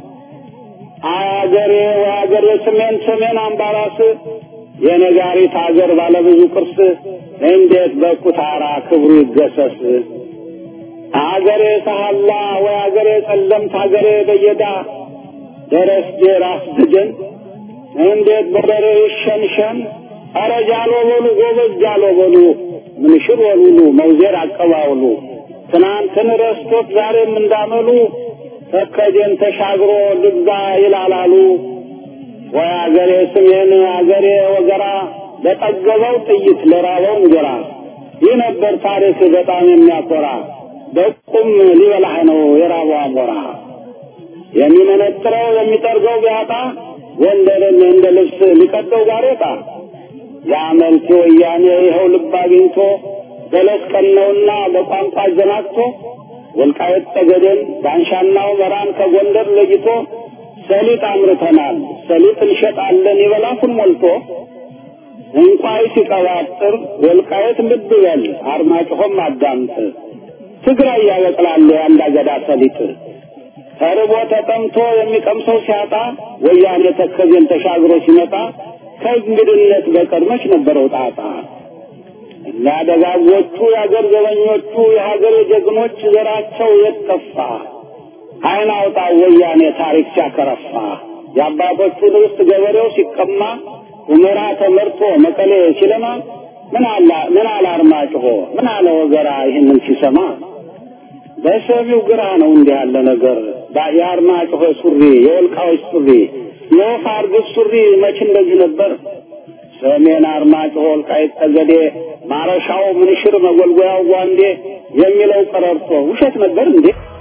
አገሬ ወአገሬ ሰሜን ሰሜን አምባራስ የነጋሪት አገር ባለብዙ ቅርስ እንዴት በኩታራ ክብሩ ይገሰስ አገሬ ሰሃላ ወይ አገሬ ጸለምት አገሬ በየዳ ደረስጌ ራስ ድግን እንዴት በደሬ ይሸንሸን ኧረ ጃሎ በሉ ጎበዝ ጃሎ በሉ ምንሽር ወሉሉ መውዜር አቀባውሉ ትናንትን ረስቶት ዛሬም እንዳመሉ ተከጀን ተሻግሮ ልግዛ ይላላሉ ወይ አገሬ ስሜን አገሬ ወገራ ለጠገበው ጥይት ለራበው እንጀራ ይህ ነበር ታሪክ በጣም የሚያኮራ በቁም ሊበላህ ነው የራበው አሞራ የሚመነጥረው የሚጠርገው ቢያጣ ጎንደርን እንደ ልብስ ሊቀደው ጋሬጣ የአመልቲ ወያኔ ይኸው ልብ አግኝቶ በለስ ቀነውና በቋንቋ አዘናግቶ ወልቃየት ጠገዴን ዳንሻና ሁመራን ከጎንደር ለይቶ ሰሊጥ አምርተናል ሰሊጥ እንሸጣለን ይበላኩን ሞልቶ እንቋይ ሲቀባጥር ወልቃየት ልብ በል አርማጭሆም አዳምጥ ትግራይ ያበቅላሉ የአንድ አገዳ ሰሊጥ ተርቦ ተጠምቶ የሚቀምሰው ሲያጣ ወያኔ ተከዜን ተሻግሮ ሲመጣ ከእንግድነት በቀር መች ነበረው ጣጣ እኛ ደጋጎቹ የአገር ዘበኞቹ የሀገር ጀግኖች ዘራቸው የጠፋ አይን አውጣ ወያኔ ታሪክ ሲያከረፋ የአባቶቹን ርስት ገበሬው ሲቀማ ሁመራ ተመርቶ መቀሌ ሲለማ ምን አላ ምን አለ አርማጭሆ ምን አለ ወገራ ይህንን ሲሰማ በሰሚው ግራ ነው እንዲህ ያለ ነገር የአርማጭሆ ሱሪ የወልቃዎች ሱሪ የወፍ አርግብ ሱሪ መች እንደዚህ ነበር ሰሜን አርማጭሆ ወልቃይት ጠገዴ ማረሻው ምንሽር መጎልጎያው ጓንዴ የሚለው ቀረርቶ ውሸት ነበር እንዴ